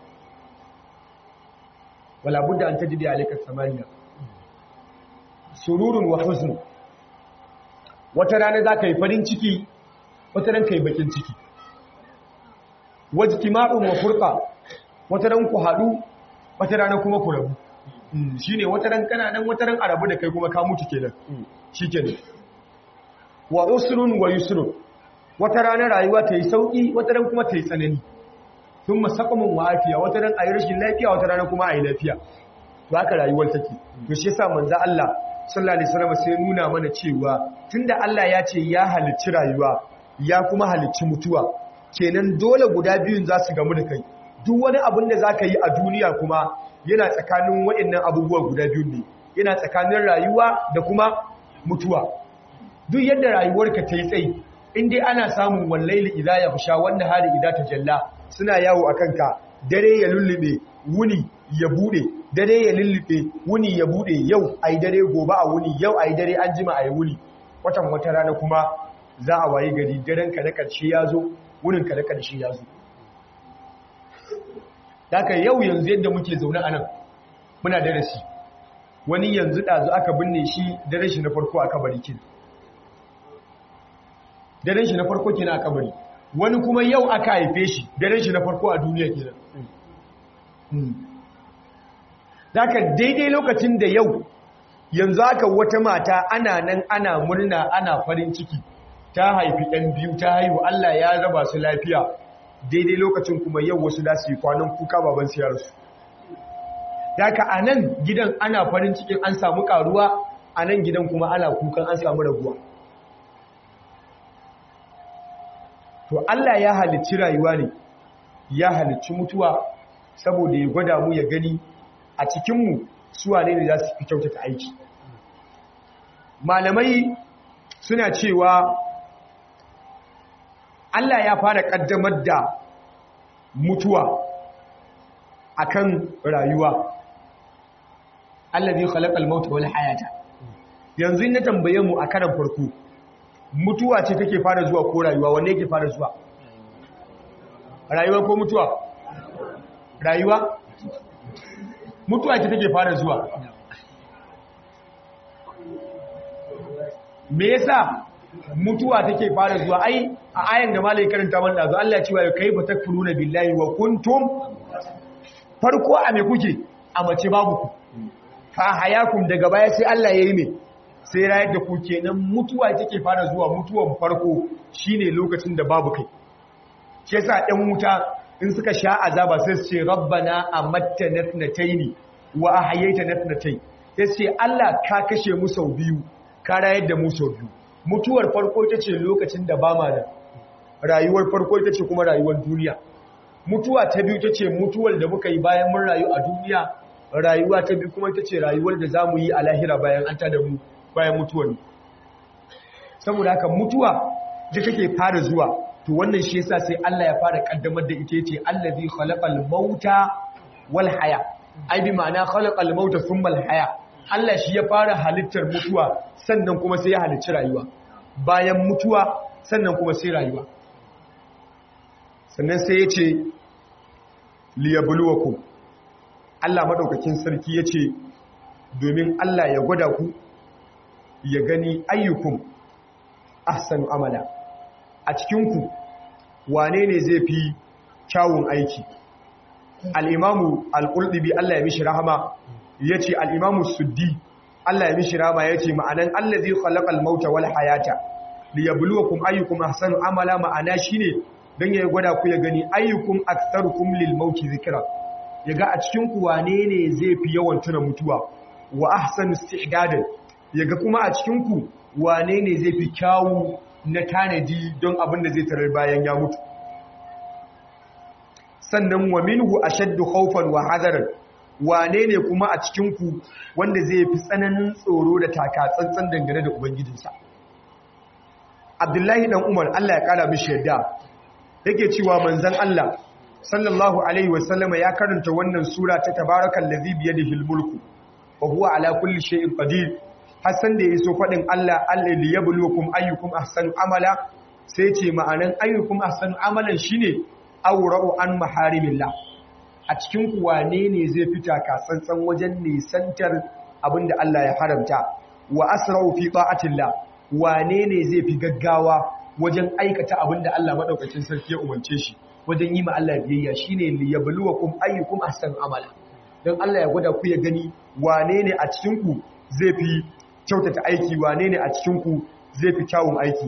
wala budda an tajri alayka samaniya sururun wa huzn wata rana za ka yi farin ciki wata ran ka yi bakin ciki wajtima'un wa furqa wata ran ku haɗu wata rana kuma ku rabu shine wata ran kana nan wata ran arabu da kai kuma ka mutu kenan shikenan wa usrun wa yusrun wata rana rayuwa ta yi sauki wata ran kuma ta yi tsanani thumma saqamun wa afiya wata ran ayi rashin lafiya wata rana kuma ayi lafiya to haka rayuwar take to shi yasa manzo Allah sallallahu alaihi wasallam sai nuna mana cewa tunda Allah ya ce ya halicci rayuwa ya kuma halicci mutuwa kenan dole guda biyun za su gamu da kai duk wani abin da zaka yi a duniya kuma yana tsakanin waɗannan abubuwa guda biyun ne yana tsakanin rayuwa da kuma mutuwa duk yadda rayuwarka ta yi tsayi in dai ana samun wallaili idza ya fusha wanda hali idza ta jalla suna yawo akan ka dare ya lullube wuni ya bude dare ya lullube wuni ya bude yau ai dare gobe a wuni yau ai dare an jima ai wuni watan wata rana kuma za a waye gari daren ka na karshe ya zo wurin ka na karshe ya zo daga yau yanzu yadda muke zaune a nan muna darasi wani yanzu ɗazu aka binne shi daren shi na farko a kabari kin daren shi na farko kenan a kabari wani kuma yau aka haife shi daren shi na farko a duniya kenan daga daidai lokacin da yau yanzu aka wata mata ana nan ana murna ana farin ciki ta haifi ɗan biyu ta haihu Allah ya raba su lafiya daidai lokacin kuma yau wasu da su yi kwanan kuka baban siyarsu daga a nan gidan ana farin cikin an samu karuwa a nan gidan kuma ana kukan an samu raguwa to Allah ya halicci rayuwa ne ya halicci mutuwa saboda ya gwada mu ya gani a cikinmu suwa ne da za su fi kyautata aiki malamai suna cewa Allah ya fara ƙaddamar da mutuwa akan rayuwa Allah zai khalaqal mauta wal hayata yanzu na tambaye mu a karan farko mutuwa ce take fara zuwa ko rayuwa wanne yake fara zuwa rayuwa ko mutuwa rayuwa mutuwa ce take fara zuwa me yasa mutuwa take fara zuwa ai a ayan da malai karanta man dazu Allah ya ce wa kaifa takfuruna billahi wa kuntum farko a me kuke a mace babu ku fa hayakum daga baya sai Allah yayi me sai rayar da ku kenan mutuwa take fara zuwa mutuwan farko shine lokacin da babu kai shi yasa ɗan wuta in suka sha azaba sai su ce rabbana amattana natnataini wa ahyaytana natnatayn sai su ce Allah ka kashe mu sau biyu ka rayar da mu sau biyu mutuwar farko ita ce lokacin da ba ma da rayuwar farko ita ce kuma rayuwar duniya mutuwa ta biyu ita ce mutuwar da muka yi bayan mun rayu a duniya rayuwa ta biyu kuma ita ce rayuwar da za mu yi a lahira bayan an tada mu bayan mutuwar saboda haka mutuwa da take fara zuwa to wannan shi yasa sai Allah ya fara kaddamar da ita yace allazi khalaqal mauta wal haya ai bi ma'ana khalaqal mauta thumma al haya Allah shi ya fara halittar mutuwa sannan kuma sai ya halicci rayuwa bayan mutuwa sannan kuma sai rayuwa sannan sai ya ce liyabluwakum Allah madaukakin sarki ya ce domin Allah ya gwada ku ya gani ayyukum ahsanu amala a cikinku wane ne zai fi kyawun aiki al'imamu al'ulɗibi Allah ya mishi rahama ya ce al'imamu suddi Allah ya mishi rahama ya ce ma'anan Allah zai kwallakal mauta wal hayata da ya buluwa kuma ayyukum ahsanu amala ma'ana shi ne don ya gwada ku ya gani ayyukum aksarukum lil mauti zikira ya ga a cikinku wane ne zai fi yawan tuna mutuwa wa ahsanu isti'dadan ya ga kuma a cikinku wane ne zai fi kyawu na tanadi don abin da zai tarar bayan ya mutu sannan wa minhu ashaddu khawfan wa hadaran wane ne kuma a cikin ku wanda zai fi tsananin tsoro da taka tsantsan dangane da ubangijinsa Abdullahi dan Umar Allah ya kara mishi yadda yake cewa manzon Allah sallallahu alaihi wasallama ya karanta wannan sura ta tabarakal ladhi bi yadihi mulku wa huwa ala kulli shay'in qadir hasan da yaso fadin Allah Allah li yabluwakum ayyukum ahsanu amala sai ce ma'anan ayyukum ahsanu amalan shine awra'u an maharimillah a cikin ku wane ne zai fita kasantsan wajen nisantar abinda Allah ya haramta wa asra'u fi ta'atillah wane ne zai fi gaggawa wajen aikata abinda Allah madaukakin sarki ya umarce shi wajen yi ma Allah biyayya shine li yabluwakum ayyukum ahsanu amala dan Allah ya gwada ku ya gani wane ne a cikin ku zai fi kyautata aiki wane ne a cikin ku zai fi kyawun aiki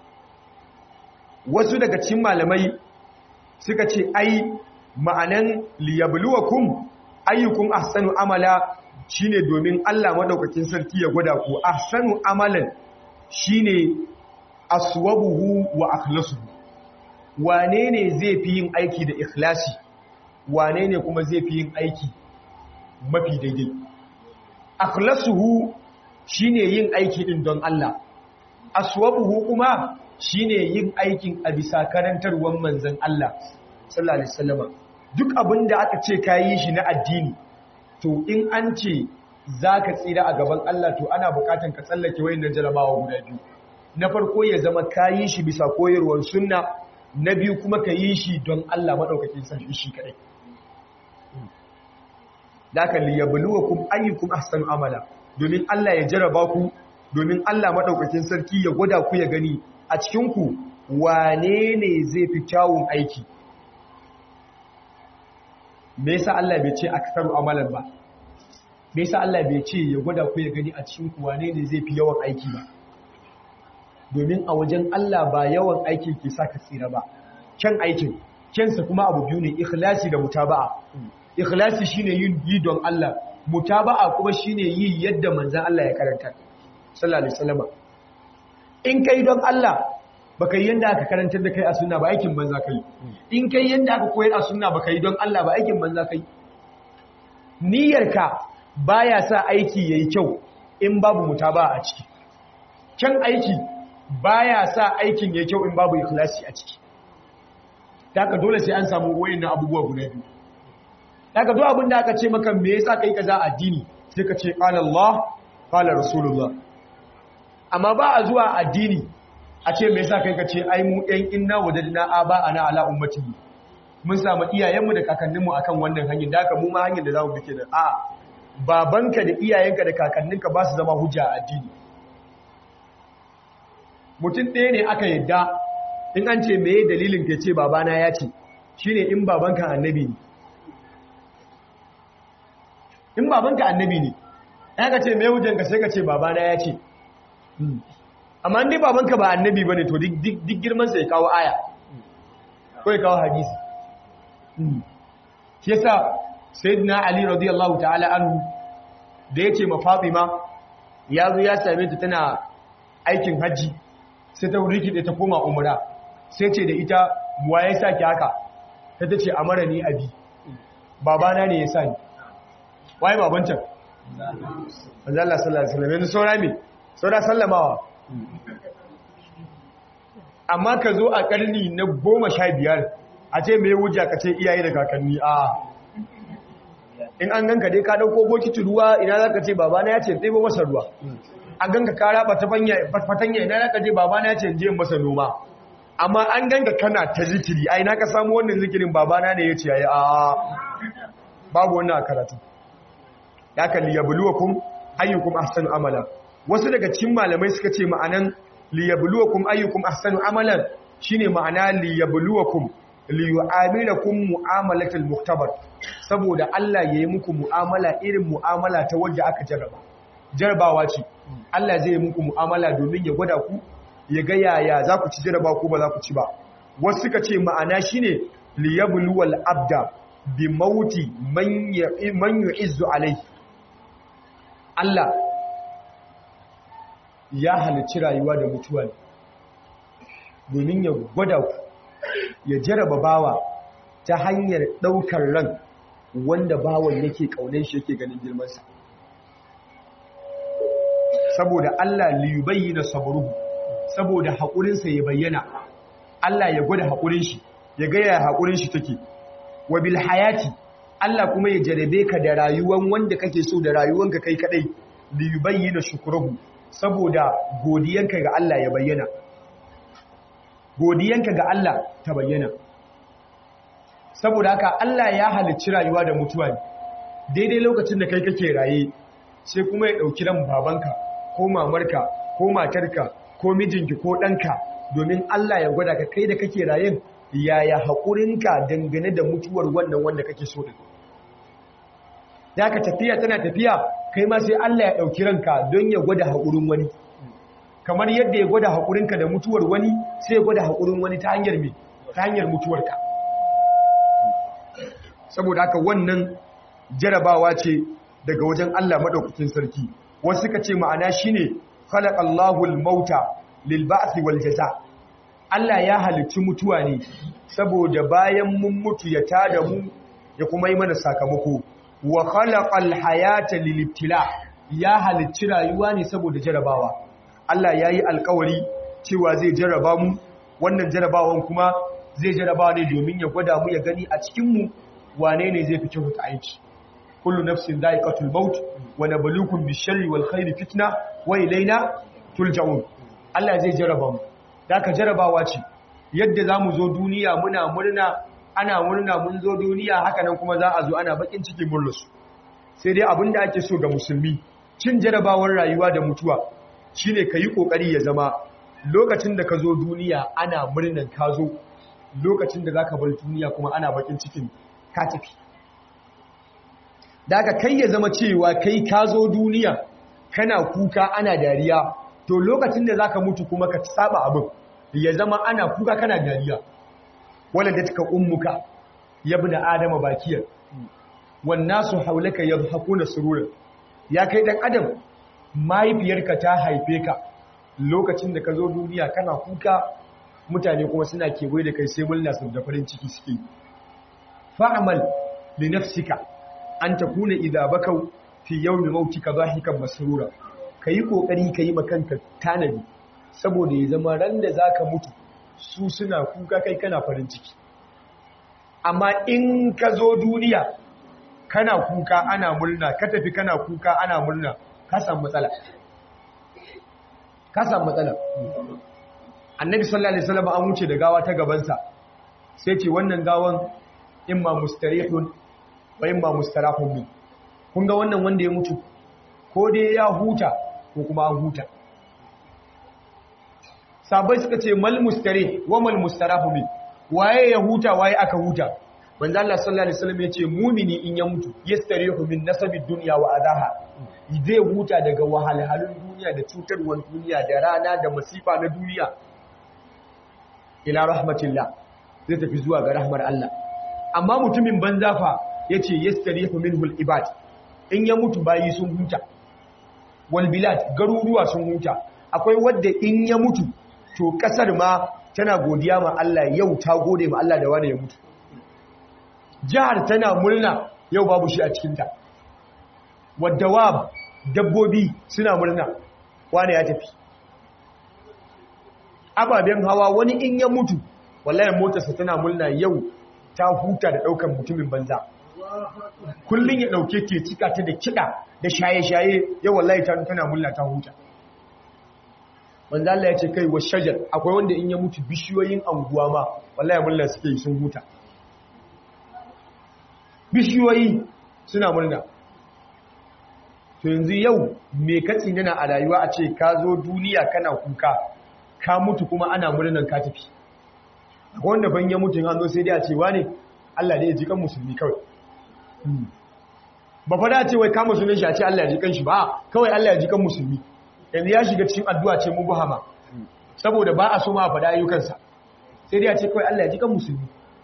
wasu daga cikin malamai suka ce ai ma'anan li yabluwakum ayyukum ahsanu amala shine domin Allah madaukakin sarki ya gwada ku ahsanu amalan shine aswabuhu wa akhlasuhu wane ne zai fi yin aiki da ikhlasi wane ne kuma zai fi yin aiki mafi daidai akhlasuhu shine yin aiki din don Allah aswabuhu kuma shine yin aikin a bisa karantarwar manzon Allah sallallahu alaihi wasallam duk abinda aka ce kayi shi na addini to in an ce zaka tsira a gaban Allah to ana bukatan ka tsallake wayannan jarabawa guda biyu na farko ya zama kayi shi bisa koyarwar sunna na biyu kuma ka yi shi don Allah maɗaukakin sarki shi kaɗai. Da aka liyabuluwa kuma ayyukum ahsan amala, domin Allah ya jaraba ku, domin Allah maɗaukakin sarki ya gwada ku ya gani a cikinku wane ne zai fi kyawun aiki. Me yasa Allah bai ce aksaru amalan ba? Me yasa Allah bai ce ya gwada ku ya gani a cikinku wane ne zai fi yawan aiki ba? domin a wajen Allah ba yawan aikin ke sa ka tsira ba kyan aikin kyansa kuma abu biyu ne ikhlasi da mutaba'a ikhlasi shine yin yi don Allah mutaba'a kuma shine yi yadda manzon Allah ya karanta sallallahu alaihi wasallam in kai don Allah baka yi yanda aka karantar da kai a sunna ba aikin banza kai in kai yanda aka koyar a sunna baka yi don Allah ba aikin banza kai niyyarka baya sa aiki yayi kyau in babu mutaba'a a ciki kyan aiki baya sa aikin ya kyau in babu ikhlasi a ciki daga dole sai an samu wayannan abubuwa guda biyu daga duk abin da aka ce maka me yasa kai kaza addini sai ka ce qala Allah qala rasulullah amma ba a zuwa addini a ce me yasa kai ka ce ai mu ɗan inna wajadna aba ana ala ummati mun samu iyayenmu da kakanninmu akan wannan hanyar da haka mu ma hanyar da zamu bi kenan a babanka da iyayenka da kakanninka ba su zama hujja a addini mutum ɗaya ne aka yadda in an ce meye dalilin ka ce babana ya ce shi ne in babanka annabi ne in babanka annabi ne ya ka ce meye hujjanka sai ka ce babana ya ce amma inda babanka ba annabi ba ne to duk girmansa ya kawo aya ko ya kawo hadisi shi yasa sayyidina ali radiyallahu ta'ala anhu da ya ce ma fatima ya zo ya same ta tana aikin hajji sai ta rikide ta koma umra sai ce da ita wa ya sa ki haka ta ta ce amara ni abi babana ne ya sa ni waye babancan manzo Allah sallallahu alaihi wasallam yanzu saura me saura sallamawa amma ka zo a karni na goma sha biyar a ce mai wuja ka ce iyaye da kakanni a in an ganka dai ka dauko bokiti ruwa ina za ka ce babana ya ce ɗebo masa ruwa an ganka ka raba fatanya ina za ka je babana ya ce je masa noma amma an ganka kana ta zikiri ai na ka samu wannan zikirin babana ne ya ce yayi a babu wannan a karatu ya kalli yabluwakum ayyukum ahsanu amala wasu daga cikin malamai suka ce ma'anan liyabluwakum ayyukum ahsanu amalan shine ma'ana liyabluwakum liyu'amilakum mu'amalatul muktabar saboda Allah yayi muku mu'amala irin mu'amala ta wanda aka jarraba jarrabawa ce Allah zai yi muku mu'amala domin ya gwada ku ya ga yaya za ku ci jarraba ku ba za ku ci ba wasu suka ce ma'ana shine liyabluwal abda bi mauti man yu'izzu alayhi Allah ya halicci rayuwa da mutuwa domin ya gwada ku ya jaraba bawa ta hanyar ɗaukar ran wanda bawan yake ƙaunar shi yake ganin girmansa saboda Allah liyubayi na saburuhu saboda haƙurinsa ya bayyana Allah ya gwada haƙurin shi ya gaya haƙurin shi take wa bil hayati Allah kuma ya jarabe ka da rayuwan wanda kake so da rayuwanka kai kadai liyubayi na shukruhu saboda godiyanka ga Allah ya bayyana godiyanka ga Allah ta bayyana saboda haka Allah ya halicci rayuwa da mutuwa ne daidai lokacin da kai kake raye sai kuma ya ɗauki ran babanka ko mamarka ko matarka ko mijinki ko ɗanka domin Allah ya gwada ka kai da kake rayen yaya haƙurinka dangane da mutuwar wannan wanda kake so da da ka tafiya tana tafiya kai ma sai Allah ya ɗauki ranka don ya gwada haƙurin wani kamar yadda ya gwada haƙurinka da mutuwar wani sai ya gwada haƙurin wani ta hanyar me ta hanyar mutuwarka saboda haka wannan jarabawa ce daga wajen Allah madaukakin sarki wasu suka ce ma'ana shine khalaqallahu al-mauta lil ba'thi wal jaza Allah ya halicci mutuwa ne saboda bayan mun mutu ya tada mu ya kuma yi mana sakamako wa khalaqal hayata lil ibtila ya halicci rayuwa ne saboda jarabawa Allah ya yi alkawari cewa zai jaraba mu wannan jarabawan kuma zai jaraba ne domin ya gwada mu ya gani a cikinmu wane ne zai fi kyauta aiki kullu nafsin dha'iqatul maut wa nabluukum bish-sharri wal khairi fitna wa ilayna turja'un Allah zai jaraba mu daka jarabawa ce yadda zamu zo duniya muna murna ana murna mun zo duniya haka nan kuma za a zo ana bakin ciki murlusu sai dai abinda ake so ga musulmi cin jarabawar rayuwa da mutuwa shine kayi kokari ya zama lokacin da ka zo duniya ana murnan ka zo lokacin da zaka bar duniya kuma ana bakin cikin ka tafi daga kai ya zama cewa kai ka zo duniya kana kuka ana dariya to lokacin da zaka mutu kuma ka saba abin ya zama ana kuka kana dariya wala da taka ummuka yabna adama bakiyar wan nasu haulaka yadhakuna sururan ya kai dan adam mahaifiyarka ta haife ka lokacin da ka zo duniya kana kuka mutane kuma suna kewaye da kai sai murna su da farin ciki suke fa'amal li nafsika an takuna idza bakau fi yawmi mautika dhahikan masrura kayi kokari kayi makanka tanadi saboda ya zama ran da zaka mutu su suna kuka kai kana farin ciki amma in ka zo duniya kana kuka ana murna ka tafi kana kuka ana murna ka samu matsala ka samu matsala annabi sallallahu alaihi wasallam an wuce da gawa ta gabansa sai ce wannan gawan imma mustarihun wa imma mustarahun min kun ga wannan wanda ya mutu ko dai ya huta ko kuma an huta sabai suka ce mal mustarih wa mal mustarahu min waye ya huta waye aka huta manzo Allah sallallahu alaihi wasallam yace mumini in ya mutu yastarihu min nasabid dunya wa adaha zai huta daga wahalhalun duniya da cutarwar duniya da rana da masifa na duniya ila rahmatillah zai tafi zuwa ga rahmar Allah amma mutumin banza fa yace yastarihu minhu al-ibad in ya mutu bayi sun huta wal bilad garuruwa sun huta akwai wanda in ya mutu to kasar ma tana godiya ma Allah yau ta gode ma Allah da wani ya mutu jihar tana murna yau babu shi a cikinta wadda dabbobi suna murna wani ya tafi ababen hawa wani in ya mutu wallahi motarsa tana murna yau ta huta da daukan mutumin banza kullun ya dauke ke cika ta da kida da shaye-shaye yau wallahi ta tana murna ta huta manzo Allah ya ce kai wa shajar akwai wanda in ya mutu bishiyoyin anguwa ma wallahi murna suke yi sun huta bishiyoyi suna murna to yanzu yau me katsi nana a rayuwa a ce ka zo duniya kana kuka ka mutu kuma ana murnan ka tafi akwai wanda ban ya mutu an zo sai dai a ce wane Allah dai ya ji kan musulmi kawai ba fa da ce wai kama sunan shi a ce Allah ya ji kan shi ba kawai Allah ya ji kan musulmi yanzu ya shiga cikin addu'a ce mu buhama saboda ba a so ma a faɗa ayyukansa sai dai a ce kawai Allah ya ji kan musulmi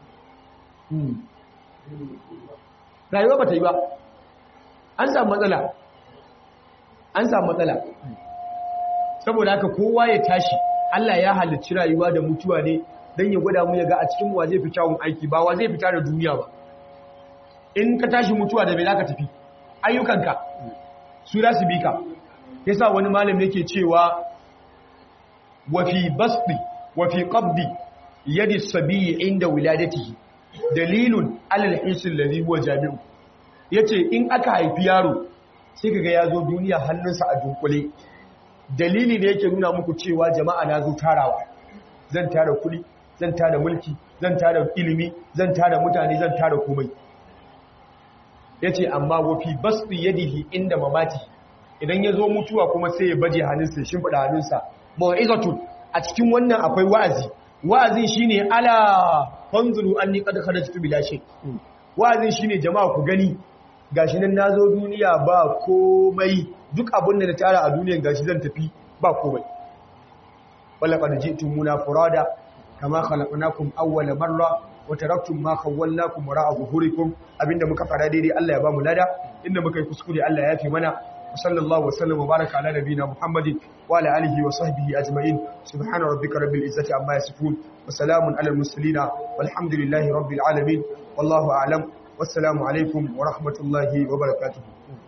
rayuwa ba ta yi ba an samu matsala an samu matsala saboda haka kowa ya tashi Allah ya halicci rayuwa da mutuwa ne dan ya gwada mu ya ga a cikin wa zai fi kyawun aiki ba wa zai fita da duniya ba in ka tashi mutuwa da me zaka tafi ayyukanka su za su bi ka yasa wani malami yake cewa wa fi basdi wa fi qabdi yadi sabiyi inda wiladatihi dalilun alal hisil ladhi huwa jami'u yace in aka haifi yaro sai kaga ya zo duniya hannunsa a dunkule dalili ne yake nuna muku cewa jama'a na zo tarawa zan tara kuɗi zan tara mulki zan tara ilimi zan tara mutane zan tara komai yace amma wa fi basdi yadihi inda mamati idan ya zo mutuwa kuma sai ya baje hannunsa ya shimfida hannunsa mau'izatun a cikin wannan akwai wa'azi wa'azin shine ala fanzuru anni qad kharajtu bila shay wa'azin shine jama'a ku gani gashi nan nazo duniya ba komai duk abin da na tara a duniyan gashi zan tafi ba komai wala qad ji'tumuna furada kama khalaqnakum awwala marra wa taraktum ma khawwalnakum wara'a zuhurikum abinda muka fara daidai Allah ya ba mu lada inda muka yi kuskure Allah ya yafi mana وصلى الله وسلم وبارك على نبينا محمد وعلى آله وصحبه أجمعين سبحان ربك رب العزة عما يصفون وسلام على المرسلين والحمد لله رب العالمين والله أعلم والسلام عليكم ورحمة الله وبركاته